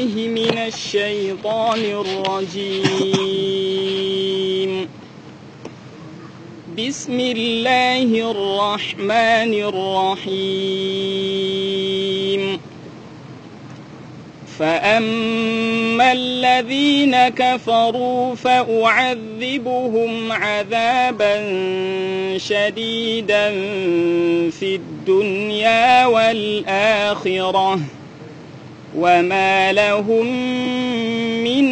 بالله من الشيطان الرجيم بسم الله الرحمن الرحيم فأما الذين كفروا فأعذبهم عذابا شديدا في الدنيا والآخرة وما لهم من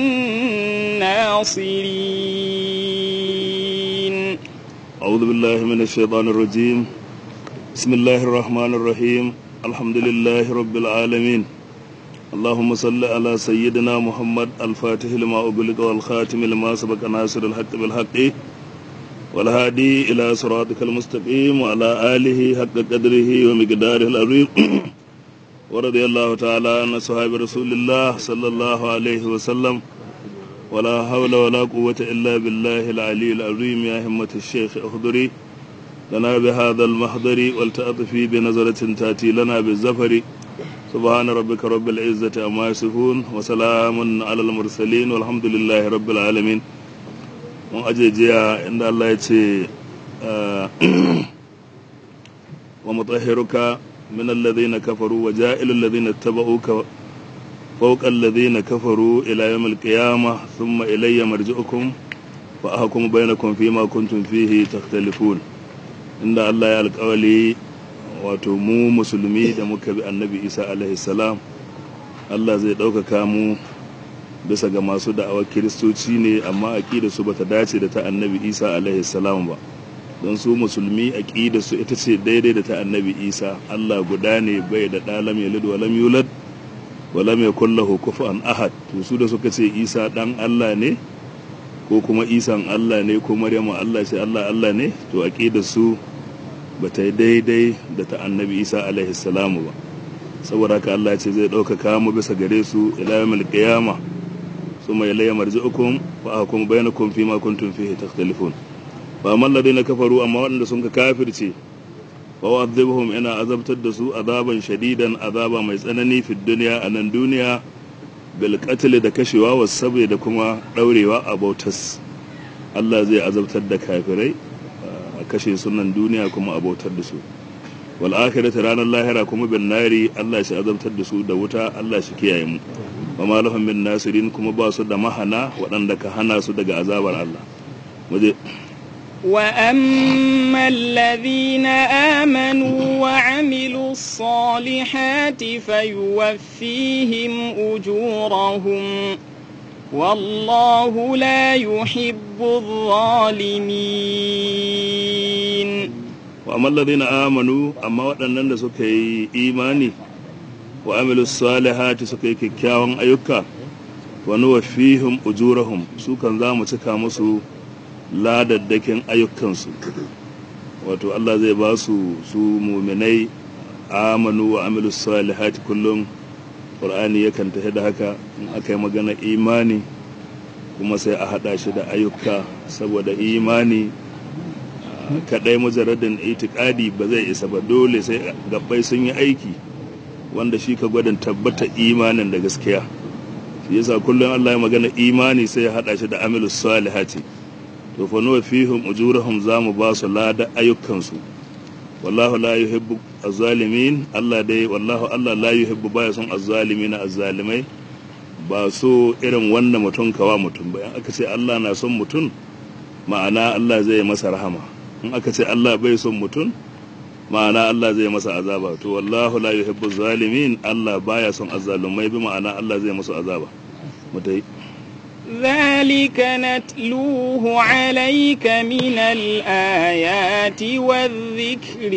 ناصرين أعوذ بالله من الشيطان الرجيم بسم الله الرحمن الرحيم الحمد لله رب العالمين اللهم صل على سيدنا محمد الفاتح لما أغلق والخاتم لما سبق ناصر الحق بالحق والهادي إلى صراطك المستقيم وعلى آله حق قدره ومقداره العظيم ورضي الله تعالى عن صحابة رسول الله صلى الله عليه وسلم ولا حول ولا قوة إلا بالله العلي العظيم يا همة الشيخ أخضري لنا بهذا المحضر والتأطفي بنظرة تأتي لنا بالزفر سبحان ربك رب العزة عما يصفون وسلام على المرسلين والحمد لله رب العالمين mun aje jiya inda Allah ya ce wa mutahhiruka min alladhina kafaru wa ja'ilu alladhina tabauka fawqa alladhina kafaru ila yawm al-qiyamah thumma ilayya marji'ukum fa ahkum bainakum fima kuntum fihi takhtalifun inda Allah ya alƙawali wato mu musulmi da muka bi annabi Isa alaihi salam Allah zai ɗaukaka mu bisa ga masu da'awar kiristoci ne amma aƙida su bata dace da ta annabi isa alaihi salam ba don su musulmi aƙida su ita ce daidai da ta annabi isa allah guda ne bai da ɗa lam yalid wa lam yulad wa lam yakul lahu kufuwan ahad to su da suka ce isa ɗan allah ne ko kuma isan allah ne ko maryamu allah ce allah allah ne to aƙida su bata yi daidai da ta annabi isa alaihi salam ba saboda haka allah ce zai ɗaukaka mu bisa gare su ila yawmil qiyamah ثم إلي مرجعكم وأحكم بينكم فيما كنتم فيه تختلفون فأما الذين كفروا أما وأن سنك كافر شيء فأعذبهم إن عذبت الدسو عذابا شديدا عذابا ما يسألني في الدنيا أن الدنيا بالقتل da kashewa wasabai da kuma ɗaurewa a bautas Allah zai azabtar da kafirai a kashe sunan duniya kuma a bautar da su wal akhirati ranar lahira kuma bin nari Allah shi azabtar da su da wuta Allah shi kiyaye mu wa ma lahum min nasirin kuma ba su da mahana waɗanda ka hana su daga azabar Allah waje وأما الذين آمنوا وعملوا الصالحات فيوفيهم أجورهم والله لا يحب الظالمين وأما الذين آمنوا أما waɗannan da suka yi imani wa amilu salihati suka yi kyakkyawan ayyuka wa nuwaffihim ujurahum su kan za mu cika musu ladaddakin ayyukansu wato Allah zai ba su su muminai amanu wa amilu salihati kullum qur'ani yakan tafi da haka in aka yi magana imani kuma sai a haɗa shi da ayyuka saboda imani kaɗai mujarradin itikadi ba zai isa ba dole sai gabbai sun yi aiki wanda shi ka gwadin tabbata imanin da gaskiya shi yasa kullum Allah ya magana imani sai ya hada shi da amilus salihati to fa nuwa fihim ujurahum zamu ba su lada ayyukansu wallahu la yuhibbu az-zalimin Allah dai wallahu Allah la yuhibbu baya son az-zalimin az-zalimai ba so irin wanda mutum kawa mutum ba in aka ce Allah na son mutum ma'ana Allah zai masa rahama in aka ce Allah bai son mutum ma'ana Allah zai masa azaba to wallahu la yuhibbu zalimin Allah baya son azzalumai bi ma'ana Allah zai musu azaba mutai ذلك نتلوه عليك من الآيات والذكر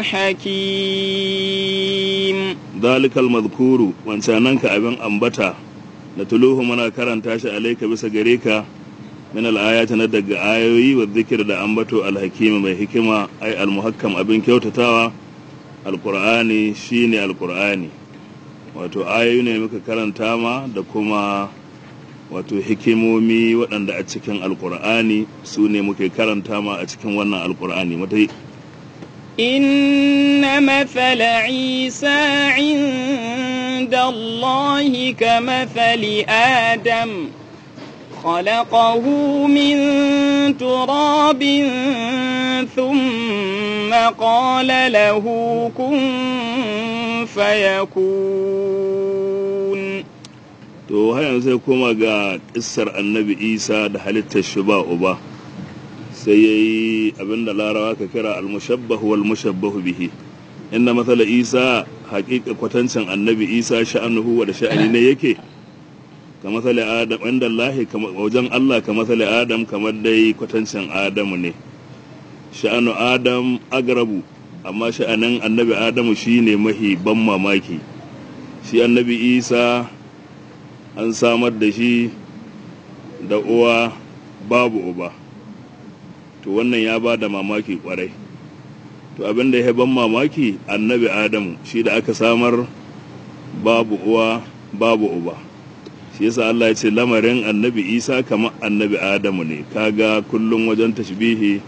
الحكيم ذلك المذكور وانسانك أبن أنبتا نتلوه منا كرنتاش عليك بس غريكا min al'ayati na daga ayoyi wa zikir da ambato alhakimi mai hikima ai almuhakkam abin kyautatawa alkur'ani shine alkur'ani wato ayoyi ne muka karanta ma da kuma wato hikimomi waɗanda a cikin alkur'ani su ne muke karanta ma a cikin wannan alkur'ani mata إن مثل عيسى عند عند الله كمثل آدم خلقه من تراب ثم قال له كن فيكون to har yanzu sai koma ga kissar annabi isa da halittar shi ba uba sai ya yi abinda larawa ka kira almushabbahu wal mushabbahu bihi inna matsala isa haƙiƙa kwatancin annabi isa sha'anuhu wa da sha'ani ne yake ka matsala adam inda lahi wajen allah ka matsala adam kamar dai kwatancin adamu ne sha'anu adam agrabu amma sha'anin annabi adamu shine mahi ban mamaki shi annabi isa an samar da shi da uwa babu uba to wannan ya ba da mamaki kwarai to abin da ya ban mamaki annabi adamu shi da aka samar babu uwa babu uba shi yasa Allah ya ce lamarin annabi isa kamar annabi adamu ne kaga kullum wajen tashbihi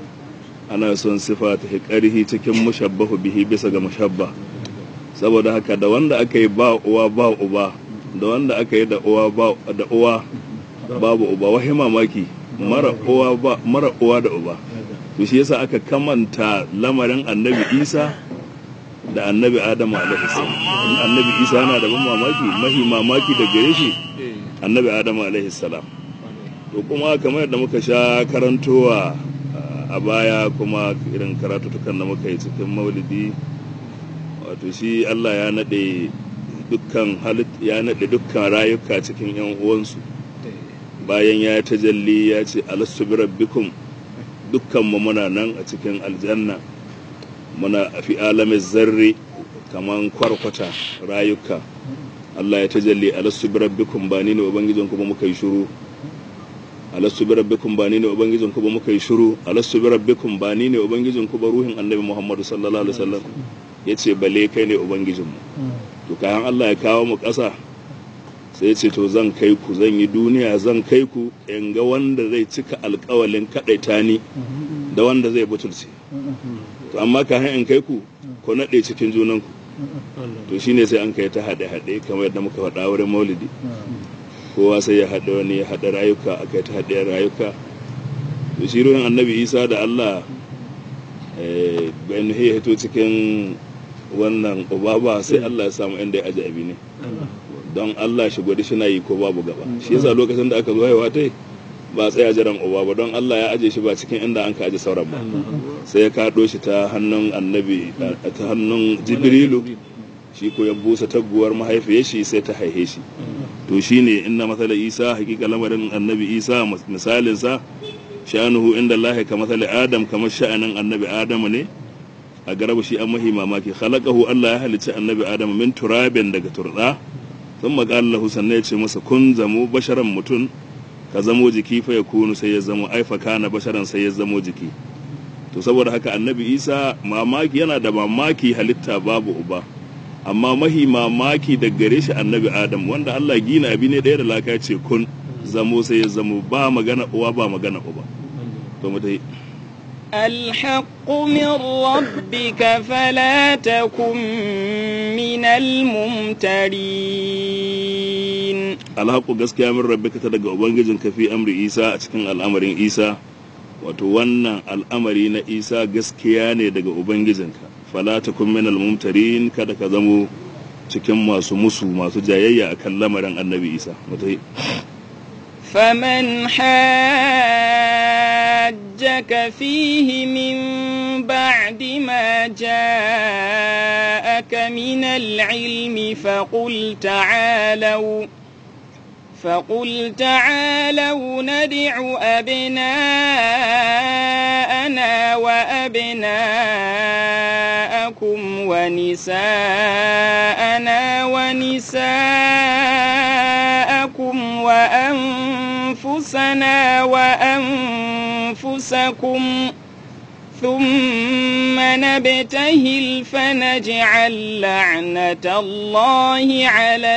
ana son sifa ta ƙarhi cikin mushabbahu bihi bisa ga mushabba saboda haka da wanda aka yi ba uwa ba uba da wanda aka yi da uwa da uwa babu uba wahi mamaki mara uwa ba mara uwa da uba to shi yasa aka kamanta lamarin annabi isa da annabi adamu alaihi salam annabi isa yana da ban mamaki mahi mamaki da gare shi annabi adamu alaihi salam to kuma kamar yadda muka sha karantowa a baya kuma irin karatutukan da muka yi cikin maulidi wato shi allah ya naɗe dukkan halit ya naɗe dukkan rayuka cikin yan uwansu bayan ya tajalli ya ce alastu bi rabbikum dukkan mu muna nan a cikin aljanna muna fi alamin zarri kaman kwarkwata rayuka Allah ya tajalli alastu bi rabbikum ba ni ne ubangijin ku ba muka yi shiru alastu bi rabbikum ba ni ne ubangijin ku ba muka yi shiru alastu bi rabbikum ba ni ne ubangijin ku ba ruhin annabi Muhammad sallallahu alaihi wasallam yace bale kai ne ubangijin mu to kayan Allah ya kawo mu ƙasa sai ce to zan kai ku zan yi duniya zan kai ku in ga wanda zai cika alkawalin kaɗaita ni da wanda zai butulce to amma ka in kai ku ko naɗe cikin junanku to shine sai an kai ta haɗe-haɗe kamar yadda muka faɗa wurin maulidi kowa sai ya haɗe wani ya haɗe rayuka aka yi ta haɗe rayuka to shi ruhin annabi isa da allah bayan ya hito cikin wannan ubaba sai allah ya samu inda ya aji abi ne don Allah shi gwada shi na yi ko babu gaba shi yasa lokacin da aka zo haihuwa ta ba tsaya jiran uba ba don Allah ya aje shi ba cikin inda an ka aje sauran ba sai ya kaɗo shi ta hannun annabi ta hannun jibrilu shi ko ya busa taguwar mahaifiyar shi sai ta haihe shi to shine inna masala isa hakika lamarin annabi isa misalin sa sha'anuhu inda Allah ka masala adam kamar sha'anin annabi adamu ne a garabu shi an mahi mamaki khalaqahu Allah ya halicci annabi adamu min turabin daga turda sun maƙala lahu sannan ya ce masa kun zamo basharan mutum ka zamo jiki fa ya kunu sai ya zamo aifa kana basharan sai ya zamo jiki to saboda haka annabi isa mamaki yana da mamaki halitta babu uba amma mahi mamaki da gare shi annabi adam wanda allah gina abi ne ɗaya da laka ce kun zamo sai ya zamo ba magana uwa ba magana uba to mu dai الحق من ربك فلا تكن من الممترين الحق gaskiya min rabbika ta daga ubangijin ka fi amri isa a cikin al'amarin isa wato wannan al'amari na isa gaskiya ne daga ubangijinka fala takun min al-mumtarin kada ka zamo cikin masu musu masu jayayya akan lamarin annabi isa mutai فمن حاجك فيه من بعد ما جاءك من العلم فقل تعالوا فقل تعالوا ندع أبناءنا وأبناءكم ونساءنا ونساءكم وأنفسنا وأنفسكم ثم نبتهل فنجعل لعنة الله على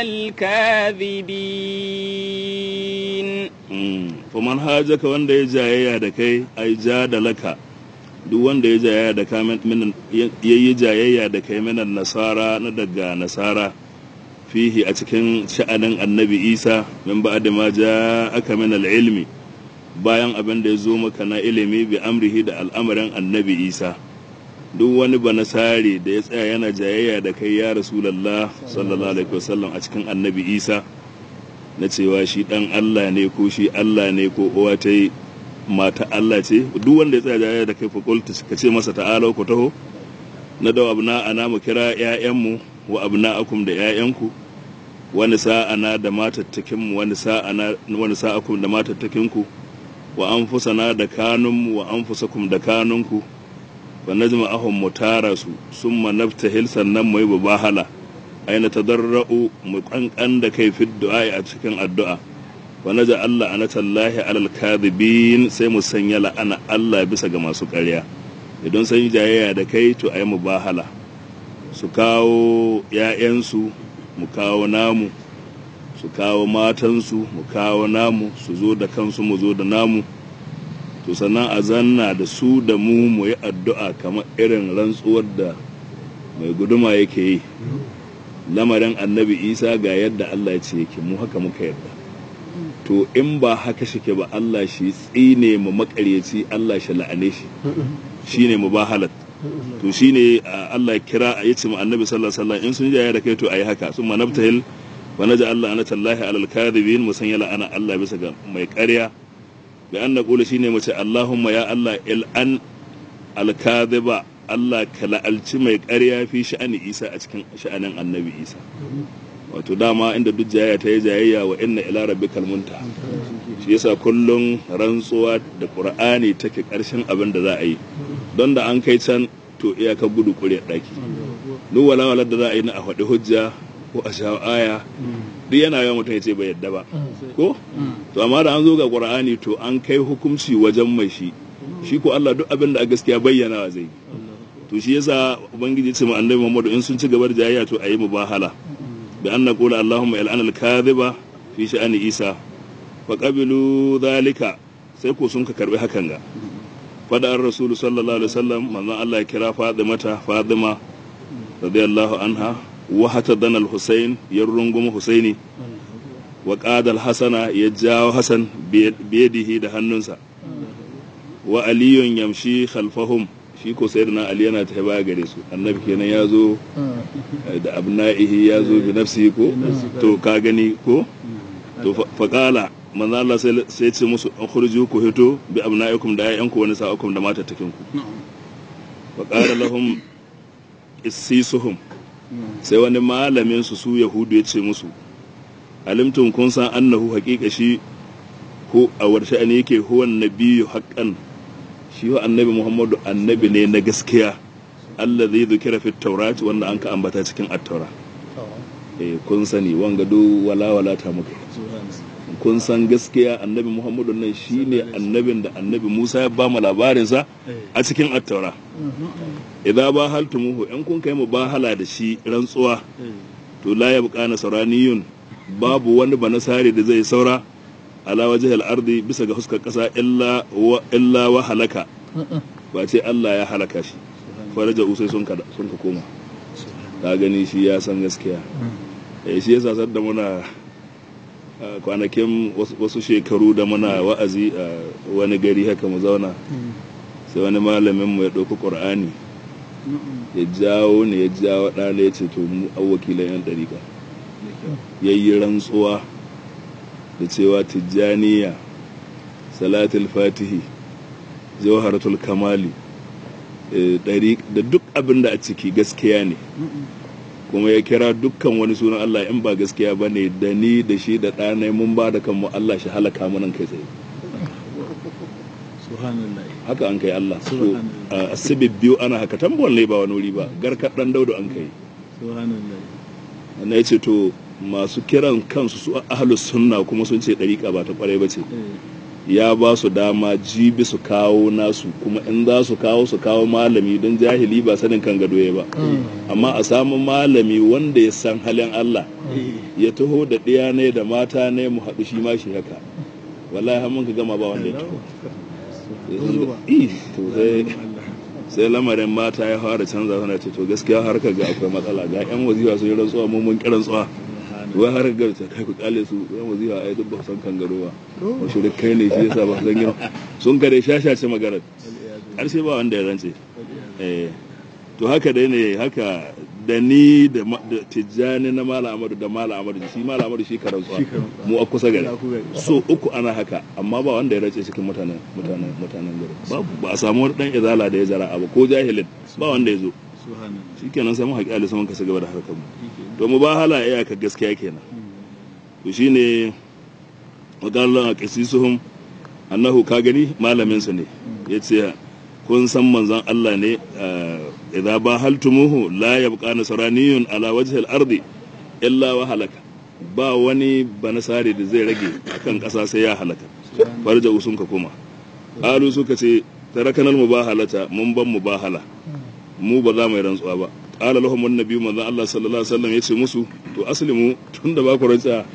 الكاذبين faman hajaka wanda ya jayayya da kai ai ja da laka duk wanda ya jayayya da kai ya yi jayayya da kai minan nasara na daga nasara fihi a cikin sha'anin annabi isa min ba'da ma aka min al-ilmi bayan abin da ya zo maka na ilimi bi amrihi da al'amarin annabi isa duk wani banasare da ya tsaya yana jayayya da kai ya rasulallah sallallahu alaihi wasallam a cikin annabi isa na cewa shi dan allah ne ko shi allah ne ko uwa ta yi mata allah ce duk wanda ya tsaya jayayya da kai fakulta ka ce masa ta'ala ku taho na da abna ana mu kira 'ya'yanmu wa abna akum da 'ya'yanku wani sa'ana da matattakinmu wani sa'ana wani sa'akum da matattakinku wa anfusana da kanunmu wa anfusakum da kanunku wa najma ahum mu tara su summa naftahil sannan mu yi bahala aina tadarra'u mu kankan da kai fi du'a a cikin addu'a wa naja Allah anatallahi alal kadhibin sai mu sanya la'ana Allah bisa ga masu ƙarya idan sun yi jayayya da kai to ayi mu bahala su kawo 'ya'yansu mu kawo namu su kawo matansu mu kawo namu su zo da kansu mu zo da namu to sannan a zanna da su da mu mu yi addu'a kamar irin rantsuwar da mai guduma yake yi lamarin annabi isa ga yadda allah ya ce yake mu haka muka yadda to in ba haka shike ba allah shi tsine mu makaryaci allah shi la'ane shi shine mu ba halat to shine allah kira ya ce mu annabi sallallahu alaihi wasallam in sun jaya da kai to ayi haka sun manabtahil wa naja allah anatallahi alal kadhibin musanya la'ana allah bisa ga mai ƙarya bi an naqulu shine mace Allahumma ya Allah il an alkadhiba Allah ka la'alci mai ƙarya fi sha'ani Isa a cikin sha'anin Annabi Isa wato dama inda duk jayayya ta yi jayayya wa inna ila rabbikal muntaha shi yasa kullum rantsuwa da Qur'ani take ƙarshen abin da za a yi don da an kai can to iyaka gudu ƙure ɗaki duk walawalar da za a yi na a faɗi hujja ko a sha aya duk yana yawan mutum ya ce bai yadda ba ko to amma da an zo ga qur'ani to an kai hukunci wajen mai shi shi ko Allah duk abin da a gaskiya bayyana zai to shi yasa ubangiji ce mu annabi Muhammad in sun ci gaba da jayayya to ayi mubahala bi anna qula allahumma il'ana al-kadhiba fi sha'ani isa fa qabilu dhalika sai ko sun ka karbi hakan ga fada an rasul sallallahu alaihi wasallam manzon Allah ya kira Fatimata Fatima radiyallahu anha wa hatadan al-Husayn ya runguma Husaini wa qada al-Hasana ya jawo Hasan biyadihi da hannunsa wa aliyun yamshi khalfahum shi ko sayyidina Ali yana ta baya gare su annabi kenan ya zo da abna'ihi ya zo bi nafsihi ko to ka gani ko to faqala manzo Allah sai ce musu an khurju ku hito bi abna'ikum da ayyanku wani sa'akum da matattakin ku faqala lahum issisuhum sai wani malamin su su yahudu ya ce musu alimtum kun san annahu haƙiƙa shi ko a warshe ne yake huwan nabiyyu haqqan shi wa annabi muhammadu annabi ne na gaskiya Allah zai zukira fi taurat wanda an ka ambata cikin attaura eh kun sani wanga do wala wala ta muka kun san gaskiya annabi muhammadu nan shine annabin da annabi musa ya ba mu labarin sa a cikin attaura idza ba haltumuhu in kun kai mu bahala da shi rantsuwa to la yabqa nasraniyun babu wani banasare da zai saura ala wajhil ardi bisa ga huskar kasa illa wa illa wa halaka ba ce Allah ya halaka shi faraja usai sun ka sun ka koma ka gani shi ya san gaskiya eh shi yasa sadda muna kwanakin wasu shekaru da muna wa'azi a wani gari haka mu zauna sai wani malamin mu ya ɗauki ƙur'ani ya jawo ne ya jawo ɗana ya ce to mu wakilan yan ɗariƙa ya yi rantsuwa da cewa tijjaniya salatul fatihi jawharatul kamali da duk abin da a ciki gaskiya ne kuma ya kira dukkan wani sunan Allah in ba gaskiya ba ne da ni da shi da ɗanai mun ba da kanmu Allah shi halaka mu nan kai tsaye haka an kai Allah so asibib biyu ana haka tambuwan ne ba wani wuri ba garkar ɗan daudu an kai na ce to masu kiran kansu su ahlus sunna kuma sun ce ɗariƙa ba ta ƙwarai ba ce ya ba su dama jibi su kawo nasu kuma in za su kawo su kawo malami don jahili ba sanin kan gado ya ba amma a samu malami wanda ya san halin Allah ya taho da ɗiya ne da mata ne mu haɗu shi ma shi haka wallahi har mun ka gama ba wanda ya taho sai lamarin mata ya fara canza suna ce to gaskiya har ka ga akwai matsala ga yan wazifa sun yi rantsuwa mun mun kiran tsuwa wai har ga ta kai ku kale su ya wazifa ai duk ba san kangaro ba wasu da kai ne shi yasa ba san girma sun kare shashace magana har sai ba wanda ya rantse eh to haka dai ne haka da ni da ma- da tijjani na mala amadu da mala amadu shi mala amadu shi karantsuwa Shi karantsuwa. mu a kusa gari Ya ku gari. so uku ana haka amma ba wanda ya race cikin mutanen mutanen mutanen gari babu ba a samu wani dan izala da ya jara ba ko jahilin ba wanda ya zo subhanallah shikenan sai mu haƙi ali sun kasa gaba da harkar mu shikenan. to mu ba hala iyaka gaskiya kenan to shine wakallan qisisuhum annahu ka gani malamin su ne yace kun san manzon Allah ne ah, idza bahaltumuhu la yabqa nasraniyun ala wajhi al-ardi illa wa halaka ba wani banasare da zai rage akan ƙasa sai ya halaka farja usun ka kuma qalu suka ce tarakanal mubahalata mun ban mubahala mu ba za mu yi rantsuwa ba qala lahum annabi manzo Allah sallallahu alaihi wasallam yace musu to aslimu tunda ba ku rantsa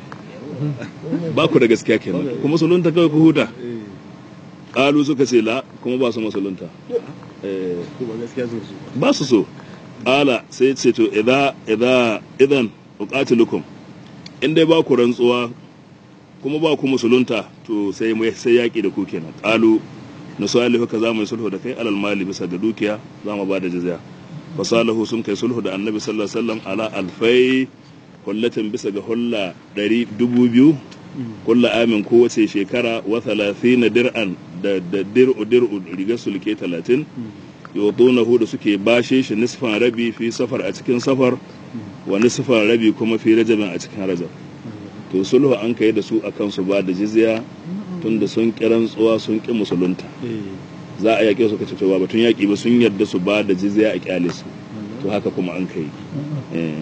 ba ku da gaskiya kenan kuma musulunta kawai ku huta Eh, qalu suka ce la kuma ba su musulunta eh ko ba gaskiya so su ba su so qala sai ce to idza idza idan uqatilukum in dai ba ku rantsuwa kuma ba ku musulunta to sai mu sai yaki da ku kenan qalu nusalihu ka za mu yi sulhu da kai alal mali bisa ga dukiya za mu ba da jizya fasalahu sun kai sulhu da annabi sallallahu alaihi wasallam ala alfai hullatin bisa ga hulla ɗari dubu biyu kulla amin kowace shekara wa thalathina dir'an da da dir'u dir'u rigar sulke talatin yutunahu da suke bashe shi nisfan rabi fi safar a cikin safar wa nisfan rabi kuma fi rajabin a cikin rajab to sulhu an kai da su akan su ba da jizya tunda sun kiran tsuwa sun ki musulunta eh za a yaƙe su kace to ba batun yaƙi ba sun yarda su ba da jizya a kyale su to haka kuma an kai eh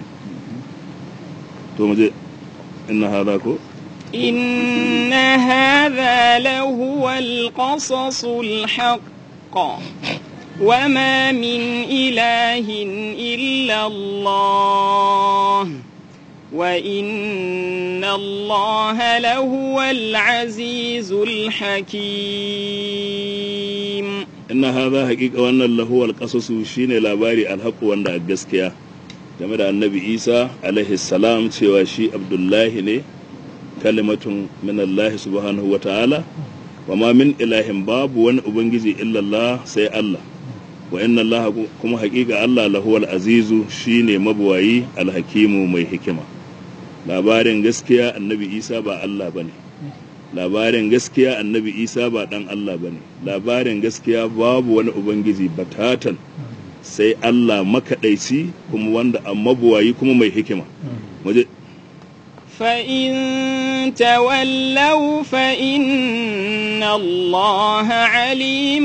to mu je inna hadha ko إن هذا لهو القصص الحق وما من إله إلا الله وإن الله لهو العزيز الحكيم inna hadha haqiqa wannan lahu alqasasu shine labari alhaqu wanda a gaskiya game da annabi Isa alaihi salam cewa shi Abdullahi ne kalimatun min Allah subhanahu wa ta'ala wa ma min ilahin babu wani ubangiji illallah sai Allah wa inna Allah kuma haqiqa Allah lahu azizu shine mabuwayi alhakimu mai hikima labarin gaskiya annabi Isa ba Allah bane labarin gaskiya annabi isa ba dan Allah ba ne labarin gaskiya babu wani ubangiji batatan sai Allah makaɗaici kuma wanda an mabuwayi kuma mai hikima waje فإن تولوا فإن الله عليم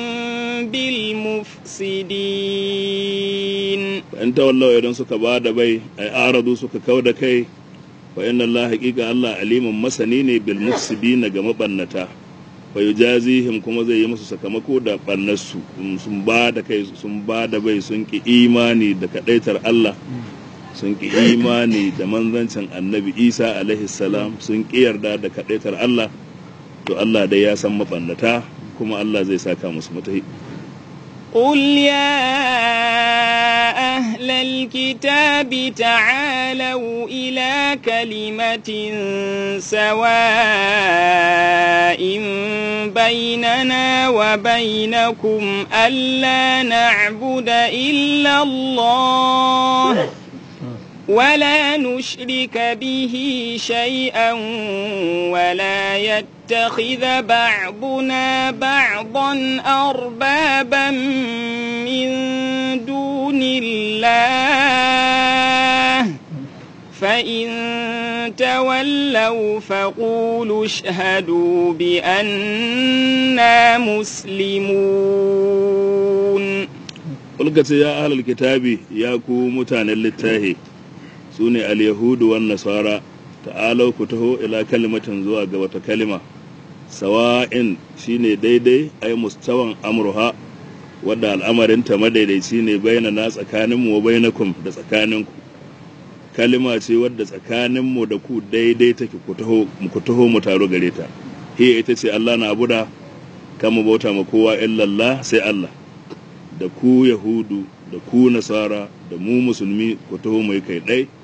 بالمفسدين in tawallawa idan suka ba da bai ai aradu suka kau da kai wa inna Allah haqiqa Allah alimun masani ne bil mufsidina ga mabannata wa yujazihim kuma zai yi musu sakamako da bannarsu sun ba da kai sun ba da bai sun ki imani da kadaitar Allah sun ki imani da manzancin annabi Isa alaihi salam sun ki yarda da kadaitar Allah to Allah dai ya san mabannata kuma Allah zai saka musu mutahi قل يا أهل الكتاب تعالوا إلى كلمة سواء بيننا وبينكم ألا نعبد إلا الله ولا نشرك به شيئا ولا يتخذ بعضنا بعضا أربابا من دون الله فإن تولوا فقولوا اشهدوا بأننا مسلمون Kulkace ya ahlul kitabi ya ku mutanen littahi su ne al-yahudu wan nasara ta'alau ku taho ila kalimatin zuwa ga wata kalima sawa'in shine daidai ai mustawan amruha wadda al'amarinta madaidaici ne baina na tsakaninmu wa bainakum da tsakaninku kalima ce wadda tsakaninmu da ku daidai take ku taho ku taho mu taro gare ta hiya ita ce Allah na abuda kan mu bauta ma kowa illallah sai Allah da ku yahudu da ku nasara da mu musulmi ku taho mai kai ɗai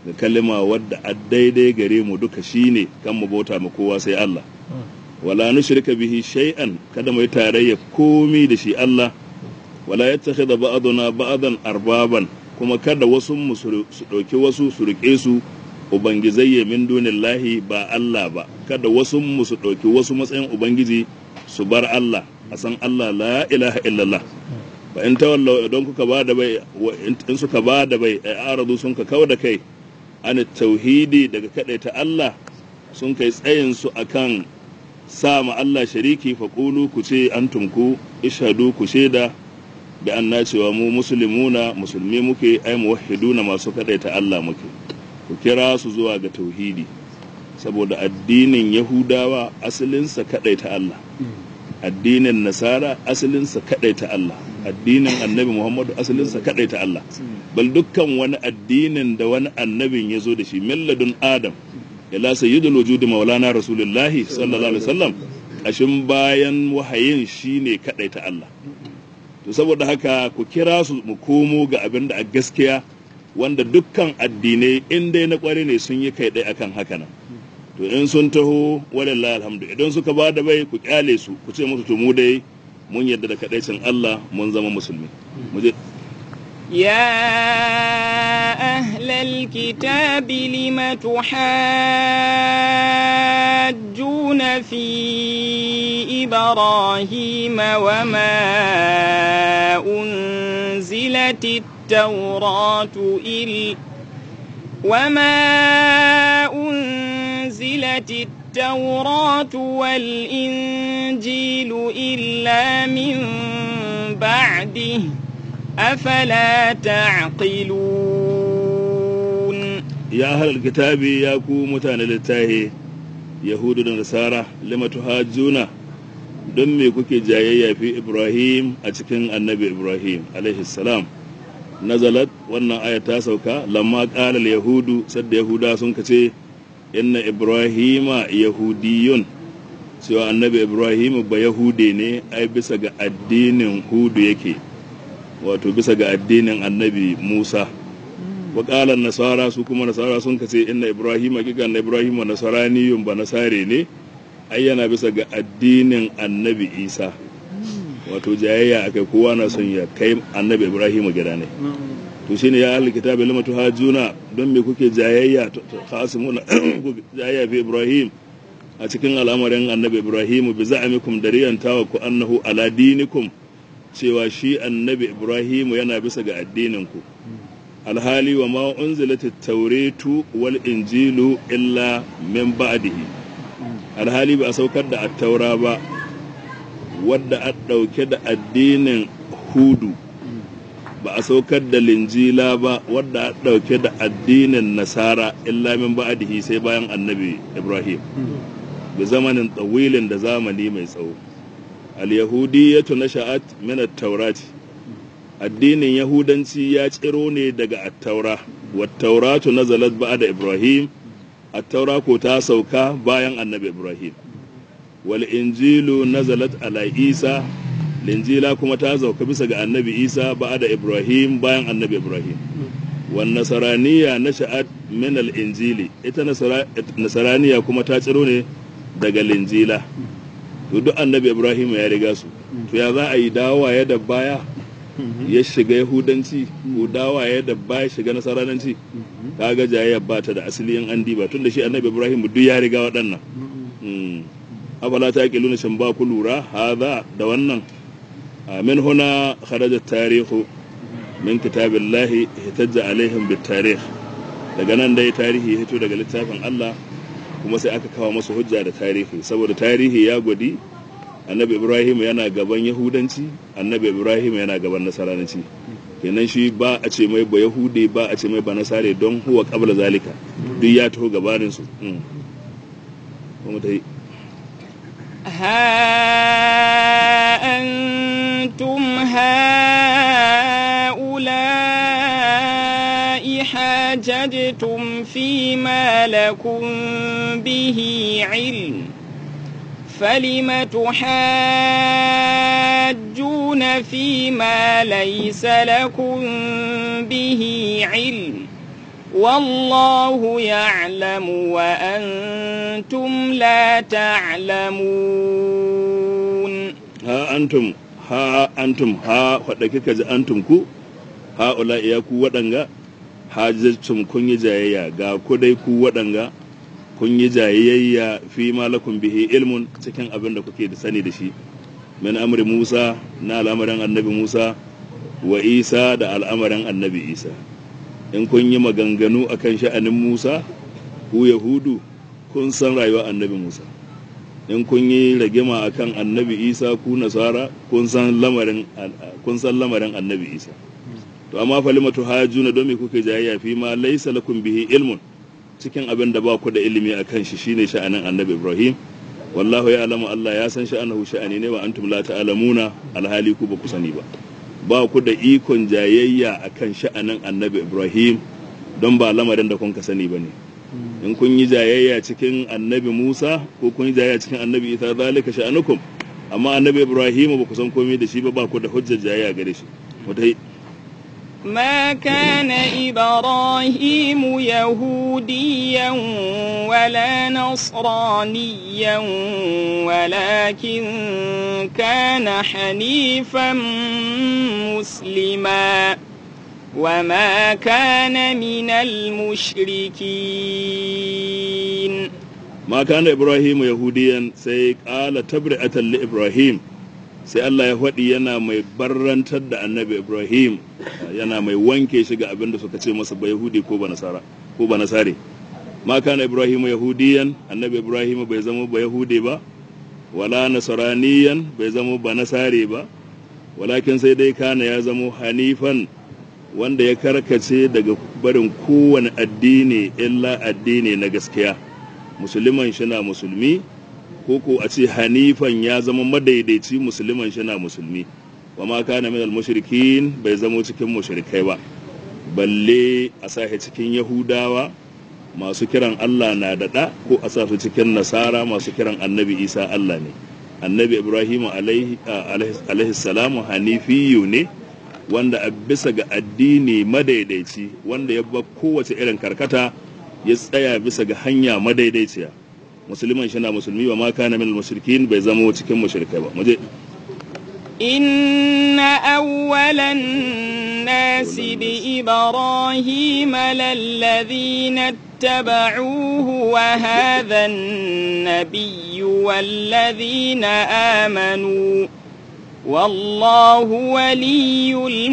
ga kalima wadda a daidai gare mu duka shine kan mu bauta ma kowa sai Allah wala nushrika bihi shay'an kada mu yi tarayya komi da shi Allah wala yattakhidha ba'duna ba'dan arbaban kuma kada wasu mu su dauki wasu su rike su ubangizayye min dunillahi ba Allah ba kada wasu mu su dauki wasu matsayin ubangiji su bar Allah a san Allah la ilaha illallah fa in tawallaw idan kuka ba da bai in suka ba da bai ai aradu sun ka kawo da kai an tauhidi daga ta Allah sun kai tsayin su akan sa ma Allah shariki fa qulu ku ce antum ku ishadu ku sheda bi anna cewa mu muslimuna musulmi muke ai muwahhiduna masu ta Allah muke ku kira su zuwa ga tauhidi saboda addinin yahudawa asalinsa ta Allah addinin nasara asalinsa ta Allah addinin annabi muhammadu asalinsa ta Allah bal dukkan wani addinin da wani annabin ya zo da shi milladun adam ila sayyidul wujudi maulana rasulullahi sallallahu alaihi wasallam kashin bayan wahayin shine ta Allah to saboda haka ku kira su mu komo ga abin da a gaskiya wanda dukkan addinai in dai na kware ne sun yi kai ɗaya akan haka nan to in sun taho walillahi alhamdu idan suka ba da bai ku kyale su ku ce musu to mu dai mun yadda da kadaicin Allah mun zama musulmi mu je يا أهل الكتاب لم تحاجون في إبراهيم وما أنزلت التوراة إلا وما أنزلت التوراة والإنجيل إلا من بعده أفلا تعقلون يا أهل الكتاب يا كو متان للتاهي يهود ونصارى لما تهاجون don me kuke jayayya fi Ibrahim a cikin annabi Ibrahim alaihi salam nazalat wannan aya ta sauka lamma qala yahudu sadda yahuda sun kace inna ibrahima yahudiyun cewa annabi Ibrahim ba yahude ne ai bisa ga addinin hudu yake wato bisa ga addinin annabi Musa wa qala nasara su kuma nasara sun kace inna Ibrahim hakika na Ibrahim nasaraniyun ba nasare ne ai yana bisa ga addinin annabi Isa wato jayayya akai kowa na son ya kai annabi Ibrahim gida ne to shine ya ahli kitabi lama tuhajuna don me kuke jayayya khasimuna jayayya fi Ibrahim a cikin al'amarin annabi Ibrahim bi za'amikum dariyan tawa ku annahu ala dinikum cewa shi annabi Ibrahim yana bisa ga addininku alhali wa ma unzilat at-tauratu wal injilu illa min ba'dihi alhali ba a saukar da attaura ba wadda a ɗauke da addinin hudu ba a saukar da linjila ba wadda a ɗauke da addinin nasara illa min ba'dihi sai bayan annabi ibrahim bi zamanin tsawilin da zamani mai tsawo al-yahudiyyatu nasha'at min at-taurati addinin yahudanci ya tsiro ne daga attaura wa tauratu nazalat ba'da ibrahim attaura ko ta sauka bayan annabi ibrahim wal injilu nazalat ala isa linjila kuma ta sauka bisa ga annabi isa ba'da ibrahim bayan annabi ibrahim wan nasaraniya nasha'at min al injili ita nasaraniya kuma ta tsiro ne daga linjila to duk annabi ibrahim ya riga su to ya za a yi dawowa da baya ya shiga yahudanci ko dawaye da ba ya shiga nasaranci kaga jayayya ba ta da asali in an diba tunda shi annabi ibrahim duk ya riga waɗannan afala ta ƙilu na shan ba ku lura haza da wannan min huna kharaja tarihu min kitabillahi hitajja alaihim bit tarih daga nan dai tarihi hito daga littafin Allah kuma sai aka kawo masa hujja da tarihi saboda tarihi ya gwadi annabi ibrahim yana gaban yahudanci annabi ibrahim yana gaban nasaranci kenan shi ba a ce mai ba yahude ba a ce mai ba nasare don huwa qabla zalika duk ya taho gabanin su kuma ta yi ها أنتم هؤلاء حاججتم فيما لكم به علم فلم تحاجون فيما ليس لكم به علم والله يعلم وأنتم لا تعلمون ha antum ha antum ha wadda kika ji antum ku ha ula iya ku waɗanga hajjacin kun yi jayayya ga ku dai ku waɗanga kun yi jayayya fi malakun bihi ilmun cikin abin da kuke da sani da shi min amri Musa na al'amarin annabi Musa wa Isa da al'amarin annabi Isa in kun yi maganganu akan sha'anin Musa ku Yahudu kun san rayuwar annabi Musa in kun yi ragima akan annabi Isa ku Nasara kun san lamarin kun san lamarin annabi Isa to amma falimatu hajuna don me kuke jayayya fi ma laysa lakum bihi ilmun cikin abin da ba ku da ilimi akan shi shine sha'anin annabi Ibrahim wallahu ya alamu Allah ya san sha'anahu sha'ani ne wa antum la ta'lamuna alhali ku ba ku sani ba ba ku da ikon jayayya akan sha'anin annabi Ibrahim don ba lamarin da kun ka sani bane in kun yi jayayya cikin annabi Musa ko kun yi jayayya cikin annabi Isa zalika sha'anukum amma annabi Ibrahim ba ku san komai da shi ba ba ku da hujjar jayayya gare shi mutai ما كان إبراهيم يهوديا ولا نصرانيا ولكن كان حنيفا مسلما وما كان من المشركين ما كان إبراهيم يهوديا سي قال تبرئة لإبراهيم sai Allah ya faɗi yana mai barrantar da annabi Ibrahim yana mai wanke shi ga abin da suka ce masa ba Yahudi ko ba Nasara ko ba Nasare ma kana Ibrahim Yahudiyan annabi Ibrahim bai zama ba Yahudi ba wala Nasraniyan bai zama ba Nasare ba walakin sai dai kana ya zama Hanifan wanda ya karkace daga barin kowane addini illa addini na gaskiya musulman shi na musulmi ko ko a ce hanifan ya zama madaidaici musulman shi na musulmi wa ma kana min mushrikin bai zamo cikin mushrikai ba balle a sahi cikin yahudawa masu kiran Allah na daɗa ko a sa su cikin nasara masu kiran annabi isa Allah ne annabi ibrahim alaihi salamu hanifiyu ne wanda a bisa ga addini madaidaici wanda ya ba kowace irin karkata ya tsaya bisa ga hanya madaidaiciya musulman shi na musulmi wa ma kana min mushrikin bai zama cikin mushrikai ba muje إن أول الناس بإبراهيم للذين اتبعوه وهذا النبي والذين آمنوا والله ولي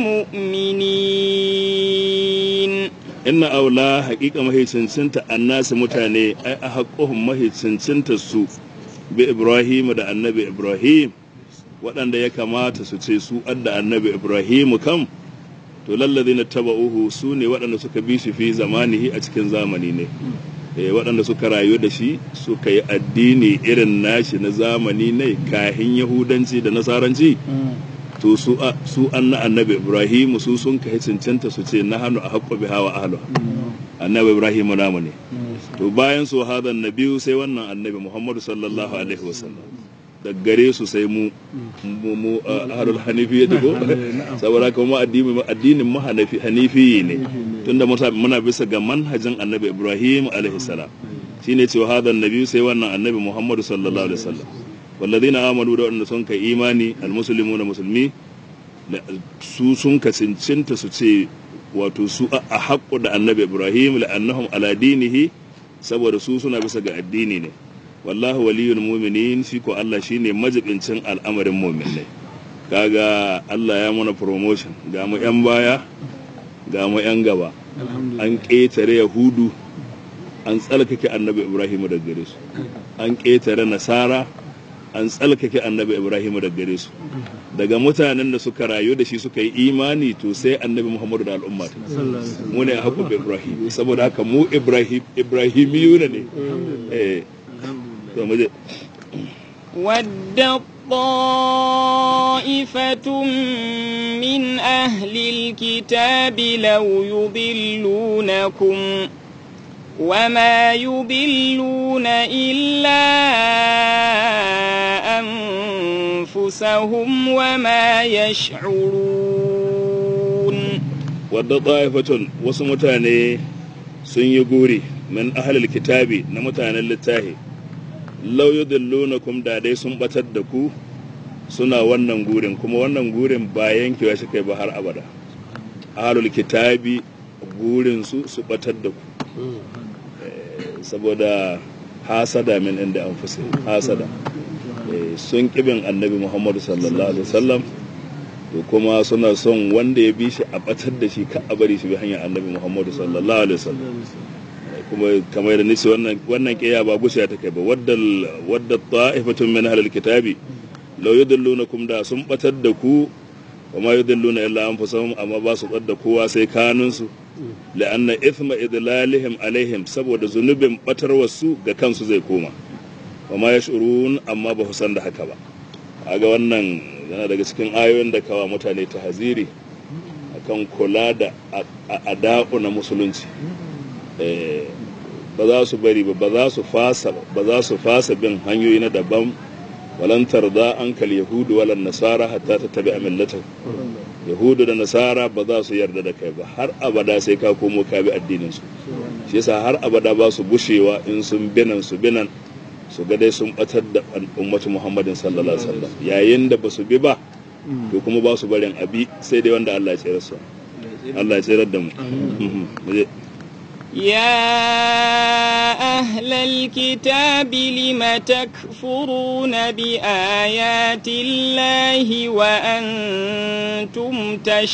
المؤمنين inna aula haƙiƙa mahaicincinta annasi mutane ai a haƙƙohun mahaicincinta su bi ibrahim da annabi ibrahim waɗanda ya kamata su ce su adda annabi ibrahim kam to lallazi na taba uhu su ne waɗanda suka bi shi fi zamanihi a cikin zamani ne eh waɗanda suka rayu da shi suka yi addini irin nashi na zamani ne kahin yahudanci da nasaranci to su su anna annabi ibrahim su sun kai cancanta su ce na hannu a haƙƙo bi hawa ahlu annabi ibrahim namu ne to bayan su hadan nabiyu sai wannan annabi muhammadu sallallahu alaihi wasallam da gare su sai mu mu mu ahlul hanifi ya ko saboda kuma addini addinin mu hanafi hanifi ne tunda muna bisa ga manhajin annabi ibrahim alaihi salam shine cewa hadan nabiyu sai wannan annabi muhammadu sallallahu alaihi wasallam والذين آمنوا da wanda sun kai imani almuslimu na musulmi su sun kacincinta su ce wato su a haƙƙo da annabi ibrahim la'annahum ala dinihi saboda su suna bisa ga addini ne wallahu waliyul mu'minin shi ko Allah shine majibincin al'amarin mu'minai kaga Allah ya mana promotion ga mu yan baya ga mu yan gaba an ƙetare yahudu an tsalkake annabi ibrahim da gare su an ƙetare nasara an tsalkake annabi ibrahim da gare su daga mutanen da suka rayu da shi suka yi imani to sai annabi muhammadu da al'umma mu ne a haƙƙo ibrahim saboda haka mu ibrahim ibrahimiyuna ne eh to mu je ود طائفة من أهل الكتاب لو يضلونكم وما يضلون إلا أنفسهم وما يشعرون wadda ta'ifatun wasu mutane sun yi guri min ahlil kitabi na mutanen littafi law yudillunakum da dai sun batar da ku suna wannan gurin kuma wannan gurin ba yankewa shi kai ba har abada ahlul kitabi gurin su su batar da ku Eh, saboda hasada min inda an hasada Eh, sun kibin annabi muhammadu sallallahu alaihi wasallam to kuma suna son wanda ya bi shi a batar da shi ka a bari shi bi hanyar annabi muhammadu sallallahu alaihi wasallam kuma kamar da nisi wannan wannan kiya ba gushiya ta kai ba wadda wadda ta'ifatun min ahlil kitabi law yudillunakum da sun batar da ku wa ma yudilluna illa anfusahum amma ba su da kowa sai kanun su la'anna ithma idlalihim alaihim saboda zunubin batar wasu ga kansu zai koma wa ma yash'urun amma ba su san da haka ba kaga wannan yana daga cikin ayoyin da kawa mutane ta haziri akan kula da ada'u na musulunci Eh, ba za su bari ba ba za su fasa ba za su fasa bin hanyoyi na daban walan tarda an kal yahudu walan nasara hatta ta tabi millata yahudu da nasara ba za su yarda da kai ba har abada sai ka komo ka bi addinin su shi yasa har abada ba su bushewa in sun binan su binan su ga dai sun batar da ummatu muhammadin sallallahu alaihi wasallam yayin da ba su bi ba to kuma ba su barin abi sai dai wanda Allah ya tsere su Allah ya tsere da mu Mhm. Mu je. يا أهل الكتاب لم تكفرون بآيات الله وأنتم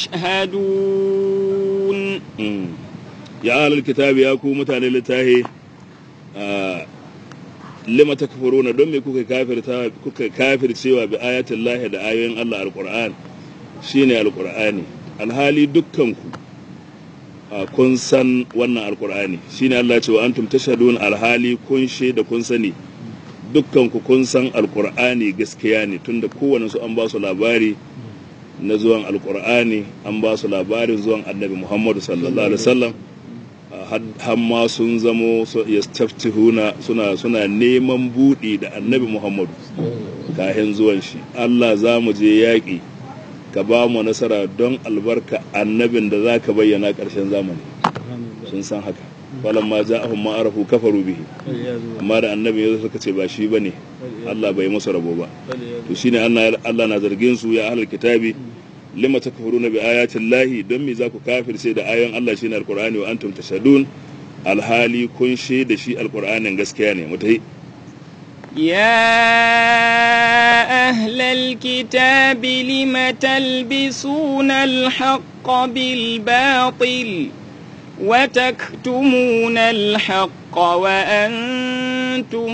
تشهدون Mm. ya alal kitabi ya ku mutane littahi a lima takfuruna don me kuka kafirta kuka kafircewa bi ayatin lahi da ayoyin Allah alquran shine alqur'ani alhali dukkanku a kun san wannan alqur'ani shine Allah ce wa antum tashhadun alhali kun da kun sani dukkanku kun san alqur'ani gaskiya ne tunda kowanne su an ba su labari na zuwan alkur'ani an ba su labarin zuwan annabi muhammadu sallallahu alaihi wasallam har ma sun zamo yastaftihuna suna suna neman buɗi da annabi muhammadu kahin zuwan shi allah za mu je yaƙi ka ba mu nasara don albarka annabin da za ka bayyana ƙarshen zamani sun san haka falon ma ja'ahum ma arafu kafaru bihi amma da annabi ya suka ce ba shi bane Allah bai musu rabo ba to shine Allah Allah na zargin su ya ahlul kitabi lima takfuruna bi ayati llahi don me za ku kafirce da ayoyin Allah shine alqur'ani wa antum tashhadun alhali kun da shi alqur'anin gaskiya ne mutai يا أهل الكتاب لم تلبسون الحق بالباطل وتكتمون الحق وأنتم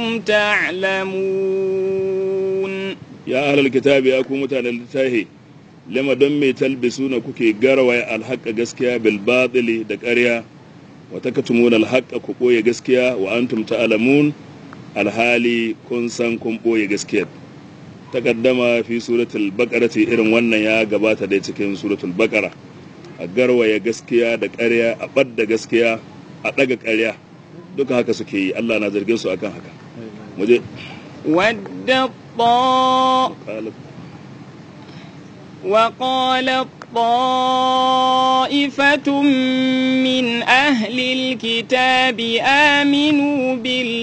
تعلمون ya ahlul kitabi ya ku mutanen littafi lima don me talbisuna kuke garwaya alhaqa gaskiya bil batili da ƙarya wa takatumuna alhaqa ku ɓoye gaskiya wa antum ta'lamun alhali kun san kun ɓoye gaskiyar takaddama fi suratul baqara ce irin wannan ya gabata dai cikin suratul baqara a garwaya gaskiya da ƙarya a ɓadda gaskiya a ɗaga ƙarya duka haka suke yi Allah na zargin su akan haka muje ود الطاء وقال طائفة من أهل الكتاب آمنوا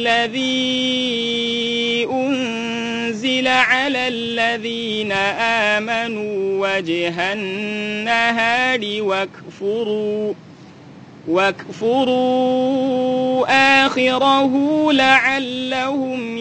بالذي أنزل على الذين آمنوا وجه النهار واكفروا واكفروا آخره لعلهم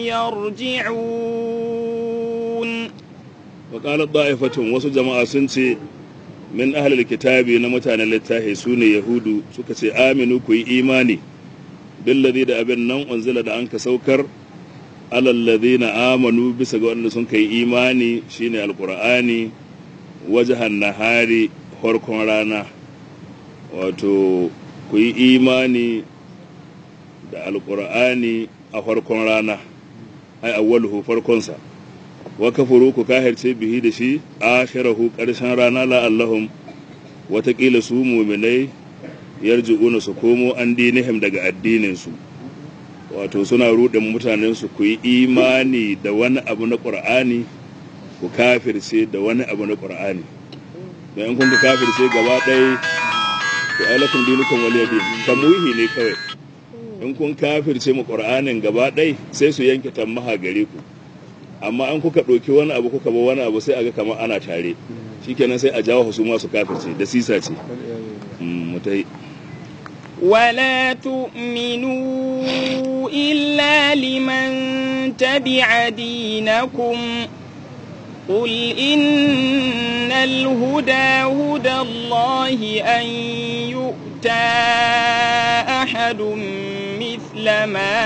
يرجعون وقال طائفة wasu jama'a sun ce min ahlul kitabi na mutanen littafi su ne yahudu suka ce aminu ku yi imani billazi da abin nan unzila da an ka saukar alallazi na amanu bisa ga wanda sun kai imani shine alqur'ani wajahan nahari farkon rana wato ku yi imani da alqur'ani a farkon rana ai awwaluhu farkonsa wa kafuru ku kahirce bihi da shi akhirahu karshen rana la allahum watakila su muminai yarji'una su komo an dinihim daga addinin su wato suna rudin mutanen su ku yi imani da wani abu na qur'ani ku kafirce da wani abu na qur'ani don in kun ka kafirce gaba ɗaya to ai lakum dinukum waliya din tamuhi ne kawai in kun kafirce mu qur'anin gaba ɗai sai su yanke tammaha gare ku amma an kuka ɗauki wani abu kuka bar wani abu sai aga kamar ana tare shikenan sai a jawo su ma su kafirce da sisa ce Mm, mu tai ولا تؤمنوا إلا لمن تبع دينكم قل إن الهدى هدى الله أن يؤتى أحد مثل ما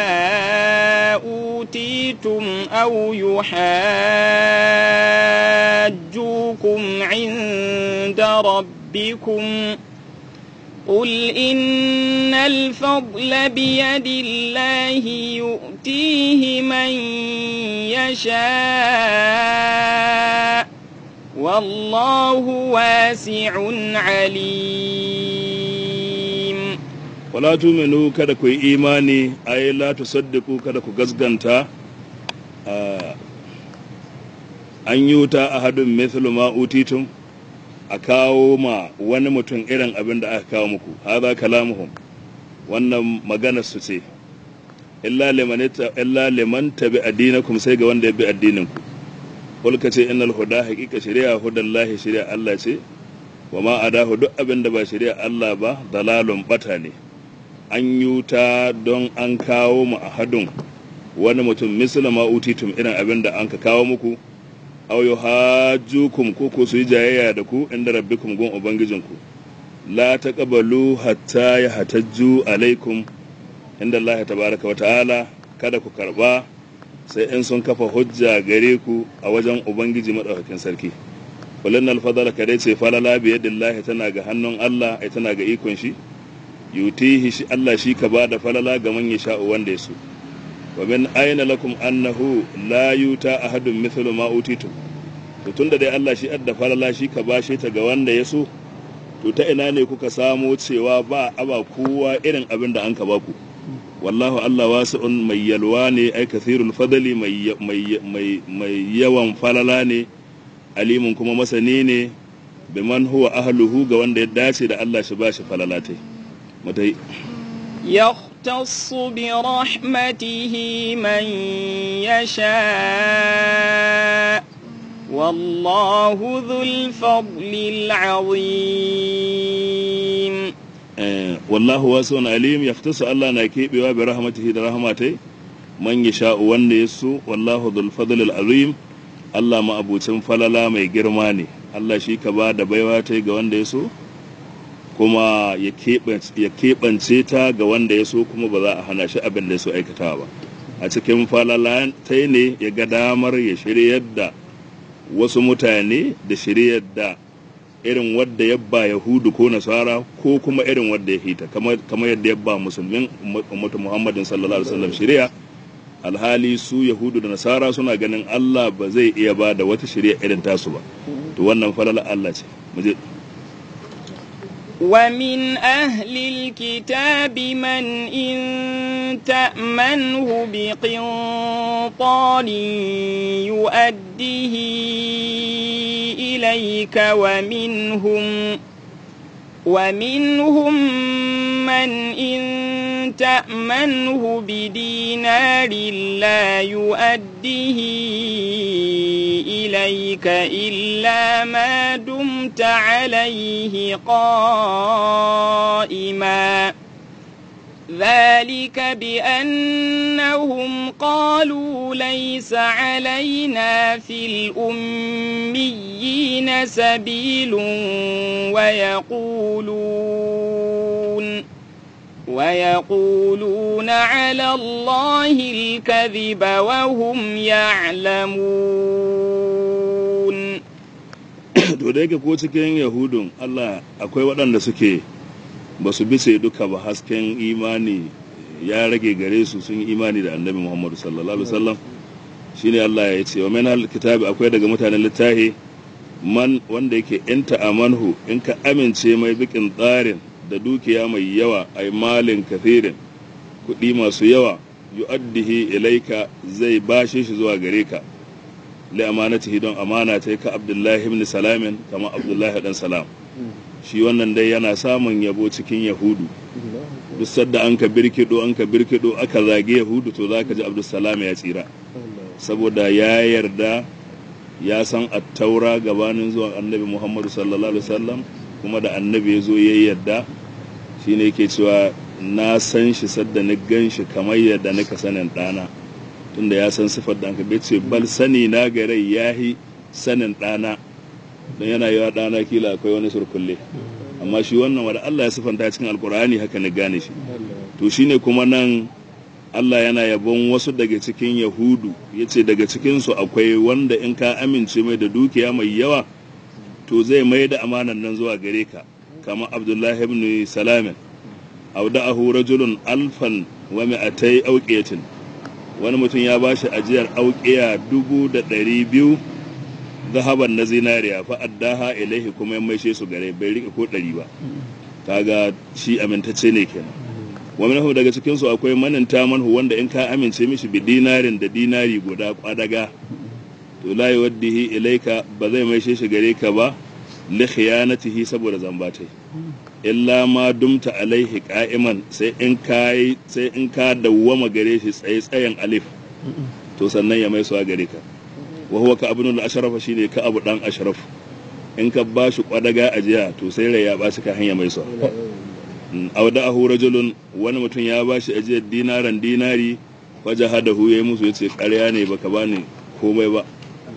أوتيتم أو يحاجوكم عند ربكم قل إن الفضل بيد الله يؤتيه من يشاء والله واسع عليم wala tuminu kada ku yi imani ai la tusaddiqu kada ku gasganta ah, an yuta ahadun mithlu ma utitum a kawo ma wani mutum irin abin da aka kawo muku hadha kalamuhum wannan magana su ce illa liman ita- illa liman tabi addinakum sai ga wanda ya bi addinin ku kul ka ce innal huda haqiqa shari'a hudallahi shari'a Allah ce wa ma adahu duk abin da ba shari'a Allah ba dalalun bata ne an yuta don an kawo mu a hadun wani mutum misali ma utitum irin abin da an ka kawo muku aw yuhajjukum ko ko su yi jayayya da ku inda rabbikum gun ubangijinku la taqbalu hatta yahtajju alaikum inda Allah tabaraka wa ta'ala kada ku karba sai in sun kafa hujja gare ku a wajen ubangiji madaukakin sarki kullun alfadala kadai ce falala bi yadillahi tana ga hannun Allah ai tana ga ikon shi yutihi shi Allah shi ka ba da falala ga man yasha'u wanda ya so wa min aina lakum annahu la yuta ahadun mithlu ma utitum to tunda dai Allah shi adda falala shi ka bashe ta ga wanda ya so to ta ina ne kuka samo cewa ba aba kowa irin abin da an ka baku wallahu Allah wasi'un mai yalwa ne ai kathirul fadli mai mai mai mai yawan falala ne alimun kuma masani ne biman huwa ahluhu ga wanda ya dace da Allah shi bashi falalatai mutai يختص برحمته من يشاء والله ذو الفضل العظيم Eh, wallahu wasi'un alim yaftasu Allah na kebewa bi rahmatihi da rahmatai man yasha'u wanda ya so wallahu dhul fadl al azim Allah ma abucin falala mai girma ne Allah shi ka ba da baiwa ta ga wanda ya so kuma ya keɓance ya keɓance ta ga wanda ya so kuma ba za a hana shi abin da ya so aikatawa ba a cikin falala ta ne ya ga damar ya shiryar da wasu mutane da shiryar da irin wadda ya ba yahudu ko nasara ko kuma irin wadda ya hita kamar kamar yadda ya ba musulmin ummatu muhammadin sallallahu alaihi wasallam shari'a alhali su yahudu da nasara suna ganin Allah ba zai iya ba da wata shari'a irin tasu ba to wannan falala Allah ce mu je ومن أهل الكتاب من إن تأمنه بقنطار يؤديه إليك ومنهم ومنهم من إن تأمنه بدينار لا يؤديه إليك إلا ما دمت عليه قائما ذلك بأنهم قالوا ليس علينا في الأميين سبيل ويقولون ويقولون على الله الكذب وهم يعلمون to da yake ko cikin yahudun Allah akwai waɗanda suke ba su bisa duka ba hasken imani ya rage gare su sun yi imani da annabi Muhammadu sallallahu alaihi wasallam shine Allah ya ce wa min kitabi akwai daga mutanen littahi man wanda yake in amanhu in ka amince mai bikin tsarin da dukiya mai yawa ai malin kathirin kuɗi masu yawa yu'addihi ilaika zai bashe shi zuwa gare ka li amanatihi don amana ta ka abdullahi ibn salamin kama abdullahi dan salam shi wannan dai yana samun yabo cikin yahudu duk sadda an ka birkido an ka birkido aka zage yahudu to za ka ji abdulsalam ya tsira saboda ya yarda ya san attaura gabanin zuwan annabi muhammadu sallallahu alaihi wasallam kuma da annabi ya zo ya yarda shi ne ke cewa na san shi sadda na gan shi kamar yadda nika sanin ɗana tunda ya san sifar da bai ce bal sani na garai ya yi sanin ɗana don yana yi wa ɗana kila akwai wani surkulle amma shi wannan wanda Allah ya sifanta cikin alkur'ani haka na gane shi to shine kuma nan Allah yana yabon wasu daga cikin yahudu ya ce daga cikinsu akwai wanda in ka amince mai da dukiya mai yawa to zai mai da amanan nan zuwa gare ka kama abdullahi ibn salamin auda'ahu rajulun alfan wa mi'atai auqiyatin wani mutum ya bashi ajiyar auqiya dubu da ɗari biyu zahaban na zinariya fa addaha ilaihi kuma ya maishe su gare bai rike ko ɗari ba kaga shi amintacce ne kenan wa minhu daga cikin su akwai mananta manhu wanda in ka amince mishi bi dinarin da dinari guda kwadaga to la yuwaddihi ilaika ba zai maishe shi gare ka ba li khiyanatihi saboda zambatai illa ma dumta alaihi qa'iman sai in kai sai in ka dawwama gare shi tsaye tsayen alif to sannan ya mai su gare ka wa huwa ka abnul ashraf shine ka abu dan ashraf in ka bashi kwadaga ajiya to sai rai ya bashi ka hanya mai su awda'ahu rajulun wani mutum ya bashi ajiyar dinaran dinari fajahadahu yayi musu yace ƙarya ne baka bani komai ba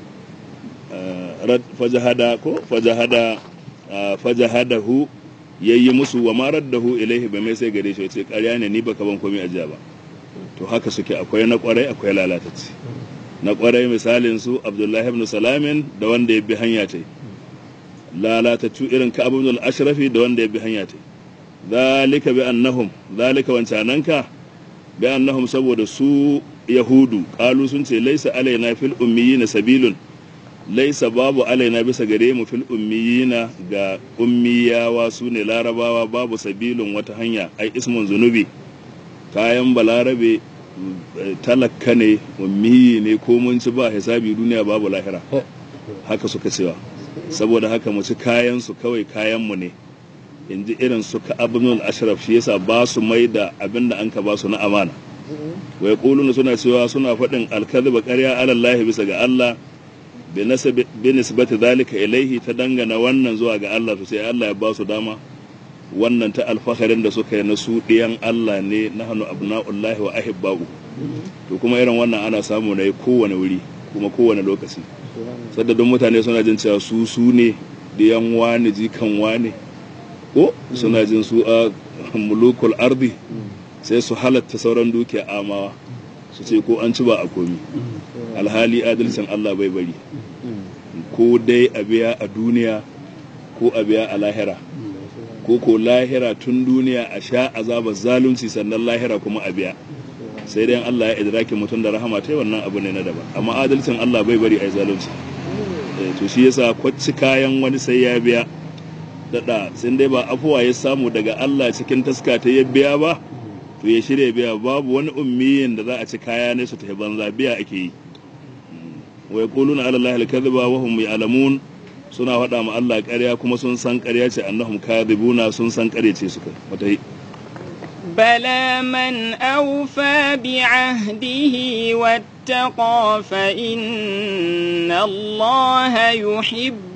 fajahada ko fajahada fajahadahu yayi musu wa ma raddahu ilaihi ba mai sai gare shi yace ƙarya ne ni baka ban komai ajiya ba to haka suke akwai na kwarai akwai lalatacci na kwarai misalin su abdullahi ibn salamin da wanda ya bi hanya ta lalataccu irin ka abu ashrafi da wanda ya bi hanya ta zalika bi annahum zalika wancananka bi annahum saboda su yahudu qalu sun ce laisa alaina fil ummiyina sabilun laisa babu alaina bisa gare mu fil ummiyina ga ummiyawa su ne larabawa babu sabilun wata hanya ai ismun zunubi kayan balarabe talakka ne ummiyi ne ko mun ci ba hisabi duniya babu lahira haka suka cewa saboda haka mu ci kayan su kawai kayan mu ne in ji irin su ka abinul ashraf shi yasa ba su mai da abin da an ka ba su na amana wai kuluna suna cewa suna faɗin alkadhiba ƙarya alallahi bisa ga Allah bi nisbati zalika ilaihi ta dangana wannan zuwa ga Allah to sai Allah ya ba su dama wannan ta alfaharin da suka yi na su ɗiyan Allah ne na hannu abna'ullahi wa ahibba'u to kuma irin wannan ana samu na kowane wuri kuma kowane lokaci sadadin mutane suna jin cewa su su ne ɗiyan wani jikan wani ko suna jin su a mulukul ardi sai su halatta sauran dukiya amawa su ce ko an ci ba a komi alhali adalcin Allah bai bari ko dai a biya a duniya ko a biya a lahira ko ko lahira tun duniya a sha azabar zalunci sannan lahira kuma a biya sai dai Allah ya idraki mutum da rahama ta wannan abu ne na daban amma adalcin Allah bai bari a yi zalunci to shi yasa kwacci kayan wani sai ya biya daɗa sun dai ba afuwa ya samu daga Allah cikin taska ta ya biya ba to ya shirya biya babu wani ummiyin da za a ci kaya ne su tafi banza biya ake yi wa yaquluna ala allahi al-kadhiba wa hum ya'lamun suna faɗa ma Allah ƙarya kuma sun san ƙarya ce annahum kadhibuna sun san ƙarya ce suka wata بلى من أوفى بعهده واتقى فإن الله يحب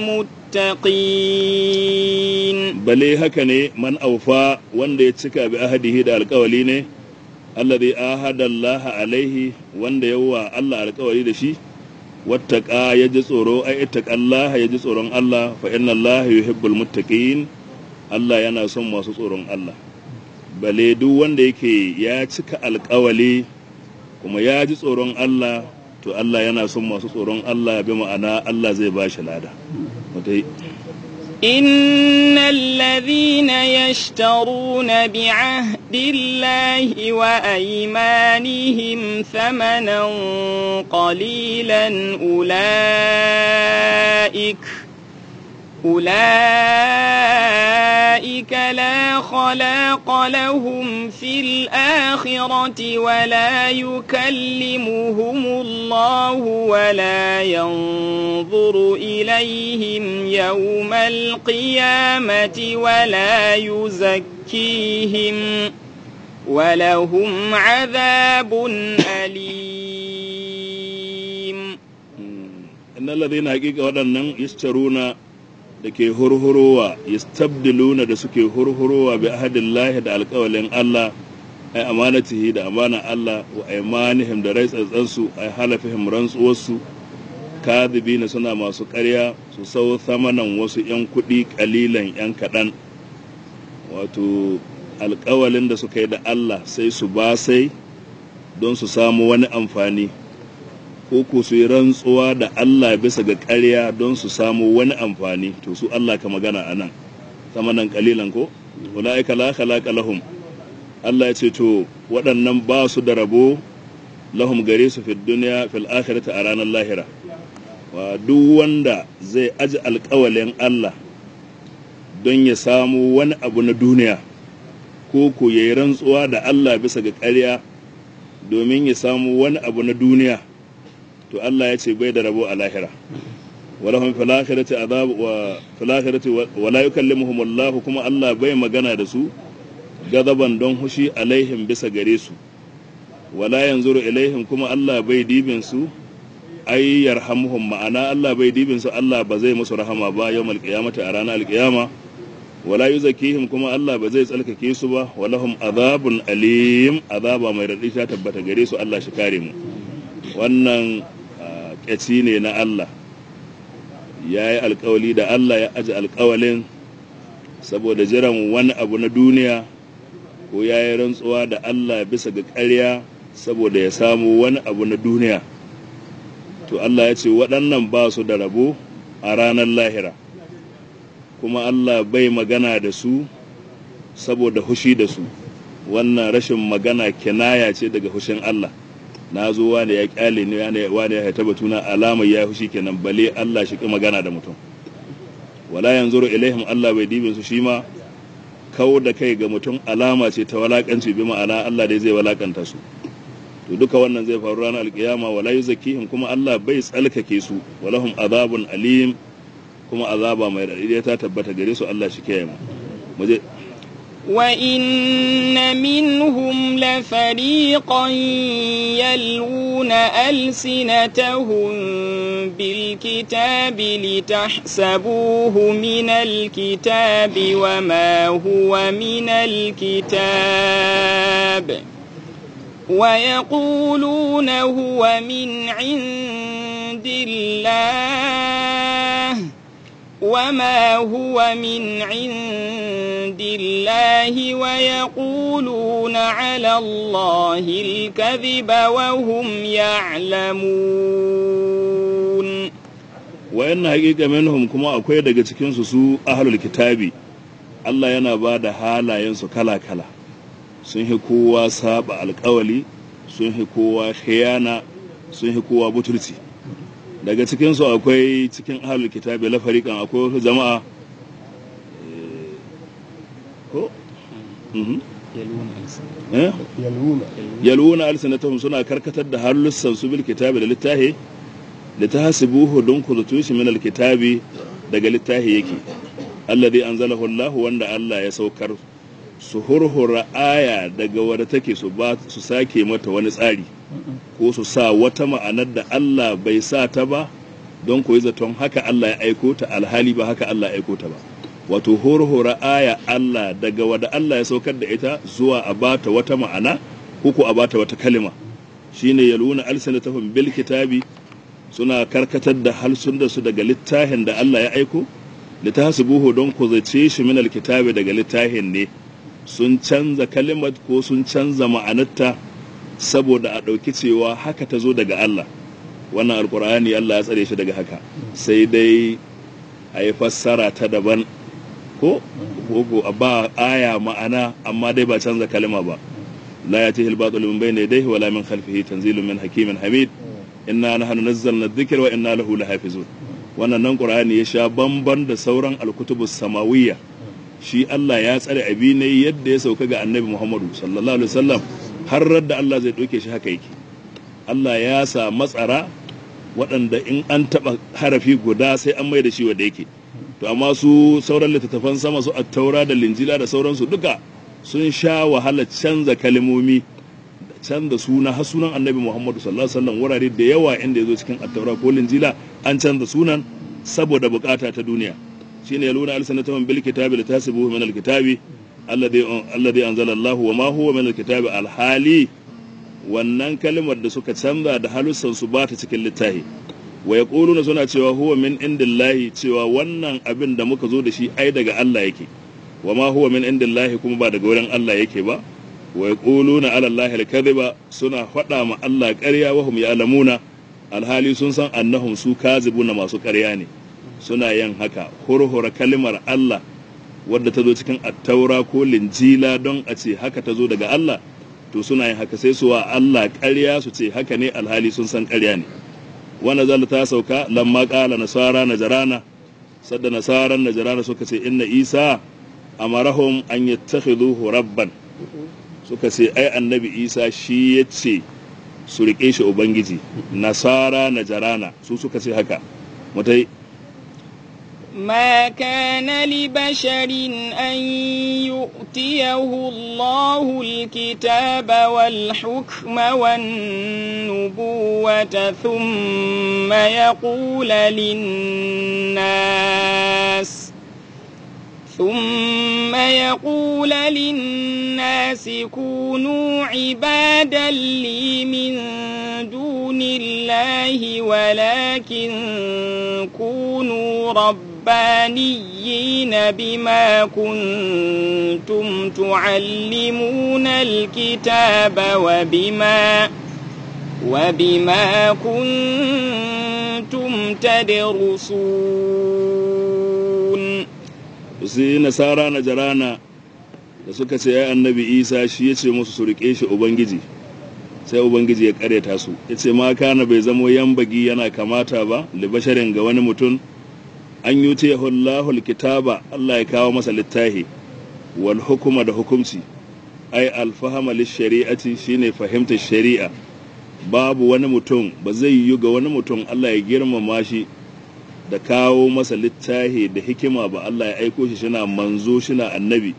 المتقين bale haka ne man aufa wanda ya cika bi ahadihi da alkawali ne alladhi ahada Allah alaihi wanda yawa Allah alkawari da shi wattaqa ya ji tsoro ai ittaqallaha ya ji tsoron Allah fa inna Allah yuhibbul muttaqin Allah yana son masu tsoron Allah bale duk wanda yake ya cika alkawali kuma ya ji tsoron Allah to Allah yana son masu tsoron Allah bi ma'ana Allah zai ba shi lada mutai إن الذين يشترون بعهد الله وأيمانهم ثمنا قليلا أولئك أولئك ذلك لا خلاق لهم في الآخرة ولا يكلمهم الله ولا ينظر إليهم يوم القيامة ولا يزكيهم ولهم عذاب أليم innal ladina haqiqa waɗannan yastaruna da ke hurhurowa yastabdiluna da suke hurhurowa bi ahadillahi da alƙawalin Allah ai amanatihi da amana Allah wa aymanihim da raitsatsansu ai halafihim rantsuwarsu kadhibina suna masu ƙarya su sau samanan wasu 'yan kuɗi ƙalilan 'yan kaɗan wato alƙawalin da suka yi da Allah sai su ba sai don su samu wani amfani ko ko su yi rantsuwa da Allah bisa ga ƙarya don su samu wani amfani to su Allah ka magana a nan samanan ƙalilan ko ula'ika la khalaqa lahum Allah ya ce to waɗannan ba su da rabo lahum gare su fi duniya fil akhirati a ranar lahira wa duk wanda zai aji alƙawalin Allah don ya samu wani abu na duniya ko ko ya yi rantsuwa da Allah bisa ga ƙarya domin ya samu wani abu na duniya to Allah ya ce bai da rabo a lahira walahum fil akhirati azab wa fil akhirati wa la yukallimuhum Allah kuma Allah bai magana da su gadaban don hushi alaihim bisa gare su wala yanzuru ilaihim kuma Allah bai dibin su ai yarhamuhum ma'ana Allah bai dibin su Allah ba zai musu rahama ba yawmal qiyamati a ranar alqiyama wala yuzakihim kuma Allah ba zai tsalkake su ba walahum azabun alim azaba mai radi ta tabbata gare su Allah shi kare mu wannan ƙyaci ne na Allah ya yi alkawali da Allah ya aji alkawalin saboda jiran wani abu na duniya ko ya yi rantsuwa da Allah bisa ga ƙarya saboda ya samu wani abu na duniya to Allah ya ce waɗannan ba su da rabo a ranar lahira kuma Allah bai magana da su saboda hushi da su wannan rashin magana kinaya ce daga hushin Allah na zo wani ya kyale ne wani ya haita batuna alamar ya hushi kenan bale Allah shi magana da mutum wala yanzuru ilaihim Allah bai dibin su shi ma kawo da kai ga mutum alama ce ta walakanci bi ma'ana Allah dai zai walakanta su to duka wannan zai faru ranar alkiyama wala yuzakkihim kuma Allah bai tsalkake su walahum azabun alim kuma azaba mai radadi ta tabbata gare su Allah shi kiyaye mu muje وإن منهم لفريقا يلوون ألسنتهم بالكتاب لتحسبوه من الكتاب وما هو من الكتاب ويقولون هو من عند الله وما هو من عند الله ويقولون على الله الكذب وهم يعلمون wayan haƙiƙa minhum kuma akwai daga cikinsu su ahlul kitabi Allah yana ba da halayensu kala-kala sun hi kowa saba alkawali sun hi kowa khiyana sun hi kowa butulci daga cikinsu akwai cikin ahlul kitabi la fariqan akwai wasu jama'a ko yalwuna alsinatahum suna karkatar da halussan su bil kitabi da littahi litahsibuhu dun ku zato shi min alkitabi daga littahi yake alladhi anzalahu Allah wanda Allah ya saukar su hurhura aya daga wadda take su ba su sake mata wani tsari ko su sa wata ma'anar da Allah bai sa ta ba don koyi zaton haka Allah ya aiko ta alhali ba haka Allah ya aiko ta ba wato hurhura aya Allah daga wadda Allah ya saukar da ita zuwa a bata wata ma'ana ko ko a bata wata kalima shine yaluna alsanatahum bil kitabi suna karkatar da halsun da su daga littafin da Allah ya aiko litahsibuhu don ku zace shi min alkitabi daga littafin ne sun canza kalimat ko sun canza ma'anarta saboda a ɗauki cewa haka ta zo daga Allah wannan alkur'ani Allah ya tsare shi daga haka sai dai a yi fassara ta daban ko ko a ba aya ma'ana amma dai ba canza kalima ba la ya tihil batul min bayni yadayhi wala min khalfihi tanzilun min hakimin hamid inna nahnu nazzalna dhikra wa inna lahu lahafizun wannan nan qur'ani ya sha bamban da sauran alkutubus samawiyya shi Allah ya tsare abi ne yadda ya sauka ga annabi Muhammadu sallallahu alaihi wasallam har da Allah zai ɗauke shi haka yake Allah ya sa matsara waɗanda in an taɓa harafi guda sai an mai da shi wanda yake to amma su sauran littattafan sama su attaura da linjila da sauransu duka sun sha wahala canza kalmomi da canza suna har sunan annabi Muhammadu sallallahu alaihi wasallam wurare da yawa inda ya zo cikin attaura ko linjila an canza sunan saboda bukata ta duniya shine ya luna alsanatahum bil kitabi litasibuhu min al kitabi alladhi alladhi anzala Allah wa ma huwa min al kitabi al hali wannan kalmar da suka canza da halussan su ba ta cikin littafi wa yaquluna suna cewa huwa min indillahi cewa wannan abin da muka zo da shi ai daga Allah yake wa ma huwa min indillahi kuma ba daga wurin Allah yake ba wa yaquluna ala Allah al kadhiba suna faɗa ma Allah ƙarya wa hum ya'lamuna alhali sun san annahum su kazibuna masu ƙarya ne suna yin haka hurhura kalimar Allah wadda ta zo cikin attaura ko linjila don a ce haka ta zo daga Allah to suna yin haka sai su wa Allah ƙarya su ce haka ne alhali sun san ƙarya ne wanda zalla ta sauka lamma ƙala nasara najarana sadda nasaran najarana suka ce inna isa amarahum an yattakhidhuhu rabban suka ce ai annabi isa shi ya ce su riƙe shi ubangiji nasara najarana su suka ce haka mutai ما كان لبشر أن يؤتيه الله الكتاب والحكم والنبوة ثم يقول للناس ثم يقول للناس كونوا عبادا لي من دون الله ولكن كونوا ربانيين بما كنتم تعلمون الكتاب وبما وبما كنتم تدرسون sai nasara na jarana da suka ce ya annabi isa shi ya ce musu su riƙe shi ubangiji sai ubangiji ya ƙaryata su ya ce ma kana bai zamo yambagi yana kamata ba libasharin ga wani mutum an yi ce hullahul kitaba allah ya kawo masa littahi wal hukuma da hukumci ai alfahama shari'ati shine fahimtar shari'a babu wani mutum ba zai yi ga wani mutum allah ya girmama shi da kawo masa littahi da hikima ba Allah ya aiko shi shina manzo shina annabi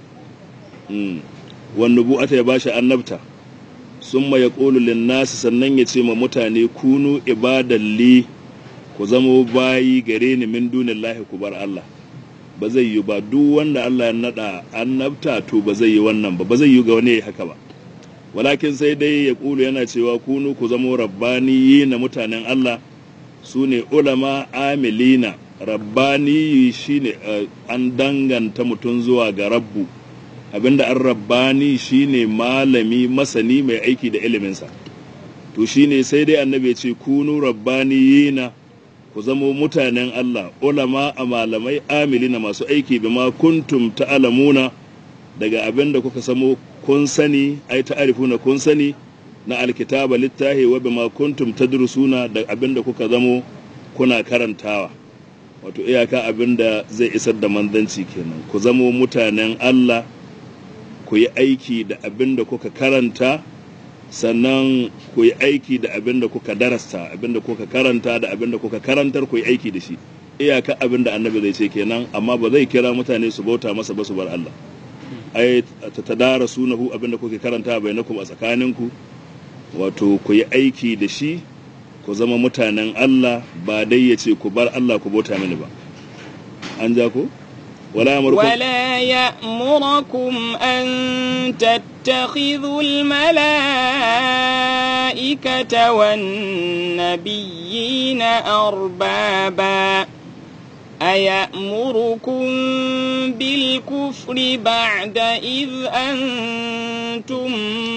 wani bu'ata ya bashi annabta sun ma ya ƙolu linnasi sannan ya ce ma mutane kunu ibadalli ku zamo bayi gare ni min dunin lahi ku bar Allah ba zai yi ba duk wanda Allah ya naɗa annabta to ba zai yi wannan ba ba zai yi ga wani haka ba walakin sai dai ya ƙulu yana cewa kunu ku zamo rabbaniyi na mutanen Allah su ne ulama amilina rabbani shine an danganta mutum zuwa ga rabbu abinda an rabbani shine malami masani mai aiki da iliminsa to shine sai dai annabi ya ce kunu rabbaniyina ku zamo mutanen Allah ulama a malamai amilina masu aiki bima kuntum ta'lamuna daga abinda kuka samo kun sani ai ta'arifuna kun sani na alkitaba littahi wa bima kuntum tadrusuna da abinda kuka zamo kuna karantawa wato iyaka abinda zai isar da manzanci kenan ku zamo mutanen Allah ku yi aiki da abinda kuka karanta sannan ku yi aiki da abinda kuka darasta abinda kuka karanta da abinda kuka karantar ku yi aiki da shi iyaka abinda annabi zai ce kenan amma ba zai kira mutane su bauta masa ba su bar Allah ai ta tadara sunahu abinda kuke karanta bainakum a tsakaninku wato ku yi aiki da shi ku zama mutanen Allah ba dai ya ce ku bar Allah ku bauta mini ba an ja ku wala yamurkum ولا يأمركم أن تتخذوا الملائكة والنبيين أربابا أيأمركم بالكفر بعد إذ أنتم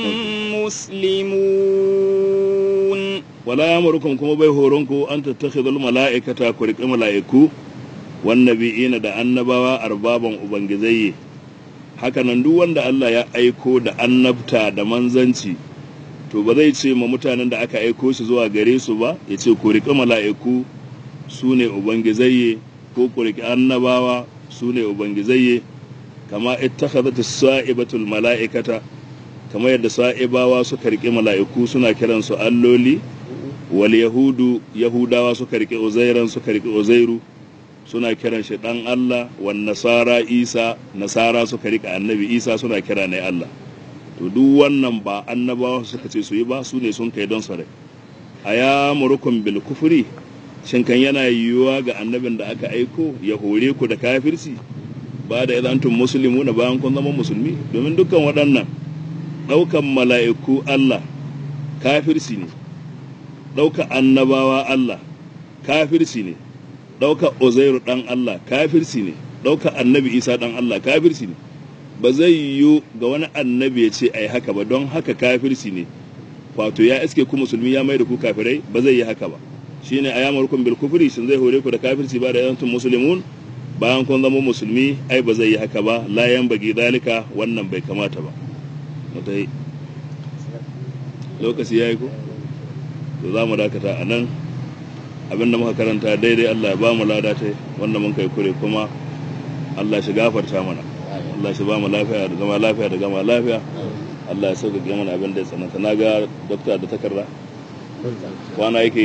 مسلمون wala yamurkum kuma bai horonku an tattakhidul mala'ikata ku riƙi mala'iku wan nabiyina da annabawa arbaban ubangizai hakanan duk wanda Allah ya aiko da annabta da manzanci to ba zai ce ma mutanen da aka aiko shi zuwa gare su ba ya ce ku riƙi mala'iku su ne ubangizai ko ku riƙi annabawa su ne ubangizai kama ittakhadhat as-sa'ibatul mala'ikata kama yadda sa'ibawa suka rike mala'iku suna kiran su alloli wal yahudu yahudawa suka rike uzairan suka rike uzairu suna kiran shi dan Allah wan nasara isa nasara suka rike annabi isa suna kira ne Allah to duk wannan ba annabawa suka ce su yi ba su ne sun kai don su rai aya murukum bil kufri shin kan yana yiwuwa ga annabin da aka aiko ya hore ku da kafirci ba da idan tun musulmi na bayan kun zama musulmi domin dukkan waɗannan ɗaukan mala'iku Allah kafirci ne ɗauka annabawa Allah kafirci ne ɗauka uzairu ɗan Allah kafirci ne ɗauka annabi isa ɗan Allah kafirci ne ba zai yiwu ga wani annabi ya ce ai haka ba don haka kafirci ne wato ya iske ku musulmi ya mai da ku kafirai ba zai yi haka ba shine ayamarkum bil kufri shin zai hore ku da kafirci ba da yantum muslimun bayan kun zama musulmi ai ba zai yi haka ba la yan bagi dalika wannan bai kamata ba mutai lokaci yayi ko to za mu dakata a nan abinda muka karanta daidai Allah ya ba mu lada ta wanda mun kai kure kuma Allah shi gafarta mana Allah shi ba mu lafiya da zama lafiya da gama lafiya Allah ya sauƙaƙe mana abin da ya tsananta na ga dokta da takarda kwana yake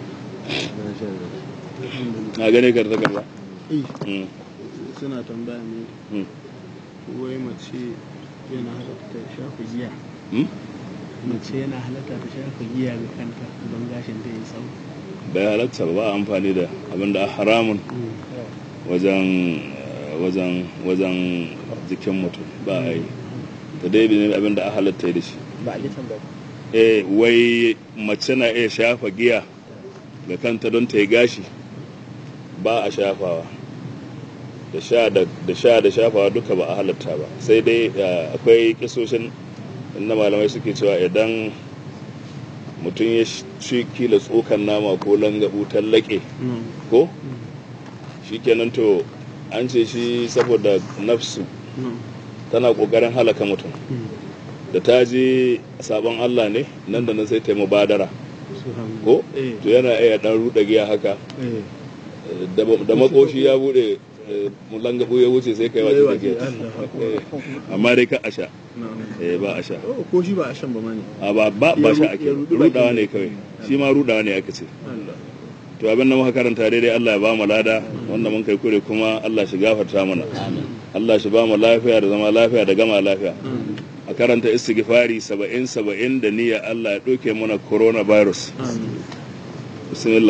na gane ka da takarda Mm, suna tambaya ne mm, wai mace yana halatta ta shafa giya mm. mace yana halatta ta shafa giya ga kanta don gashin ta yi tsawo bai halatta ba a amfani da abin da haramun wajen wajen wajen jikin mutum ba a yi da dai ne abin da a halatta da shi ba a ji tambaya eh wai mace na iya shafa giya ga kanta don ta yi gashi ba a shafawa da sha da da sha da shafawa duka ba a halatta ba sai dai eh, akwai kisoshin inda malamai suke cewa idan mutum ya ci kila tsokan nama ko langabu tallake ko shikenan to an ce shi saboda nafsu tana kokarin halaka mutum da ta je sabon Allah ne nan da nan sai ta yi mubadara ko eh to yana iya dan ruɗa giya haka eh da da makoshi ya bude eh, langabu ya wuce sai kai Yayi wace wace, take Allah. amma dai ka asha na'am. eh ba asha Oh, ko shi ba a shan ba ma ne a ba ba ba Ya sha ru- ake ya ruɗi rudawa bakin ne ne. kawai shi ma rudawa ne aka ce Allah to abin da muka karanta daidai Allah ya ba mu lada wanda mun kai kure kuma Allah shi gafarta mana Allah shi ba mu lafiya da zama lafiya da gama lafiya amin a karanta istighfari 70 70 da niyya Allah ya ɗauke mana coronavirus amin bismillah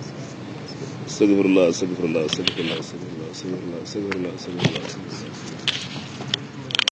astaghfirullah astaghfirullah astaghfirullah astaghfirullah astaghfirullah astaghfirullah astaghfirullah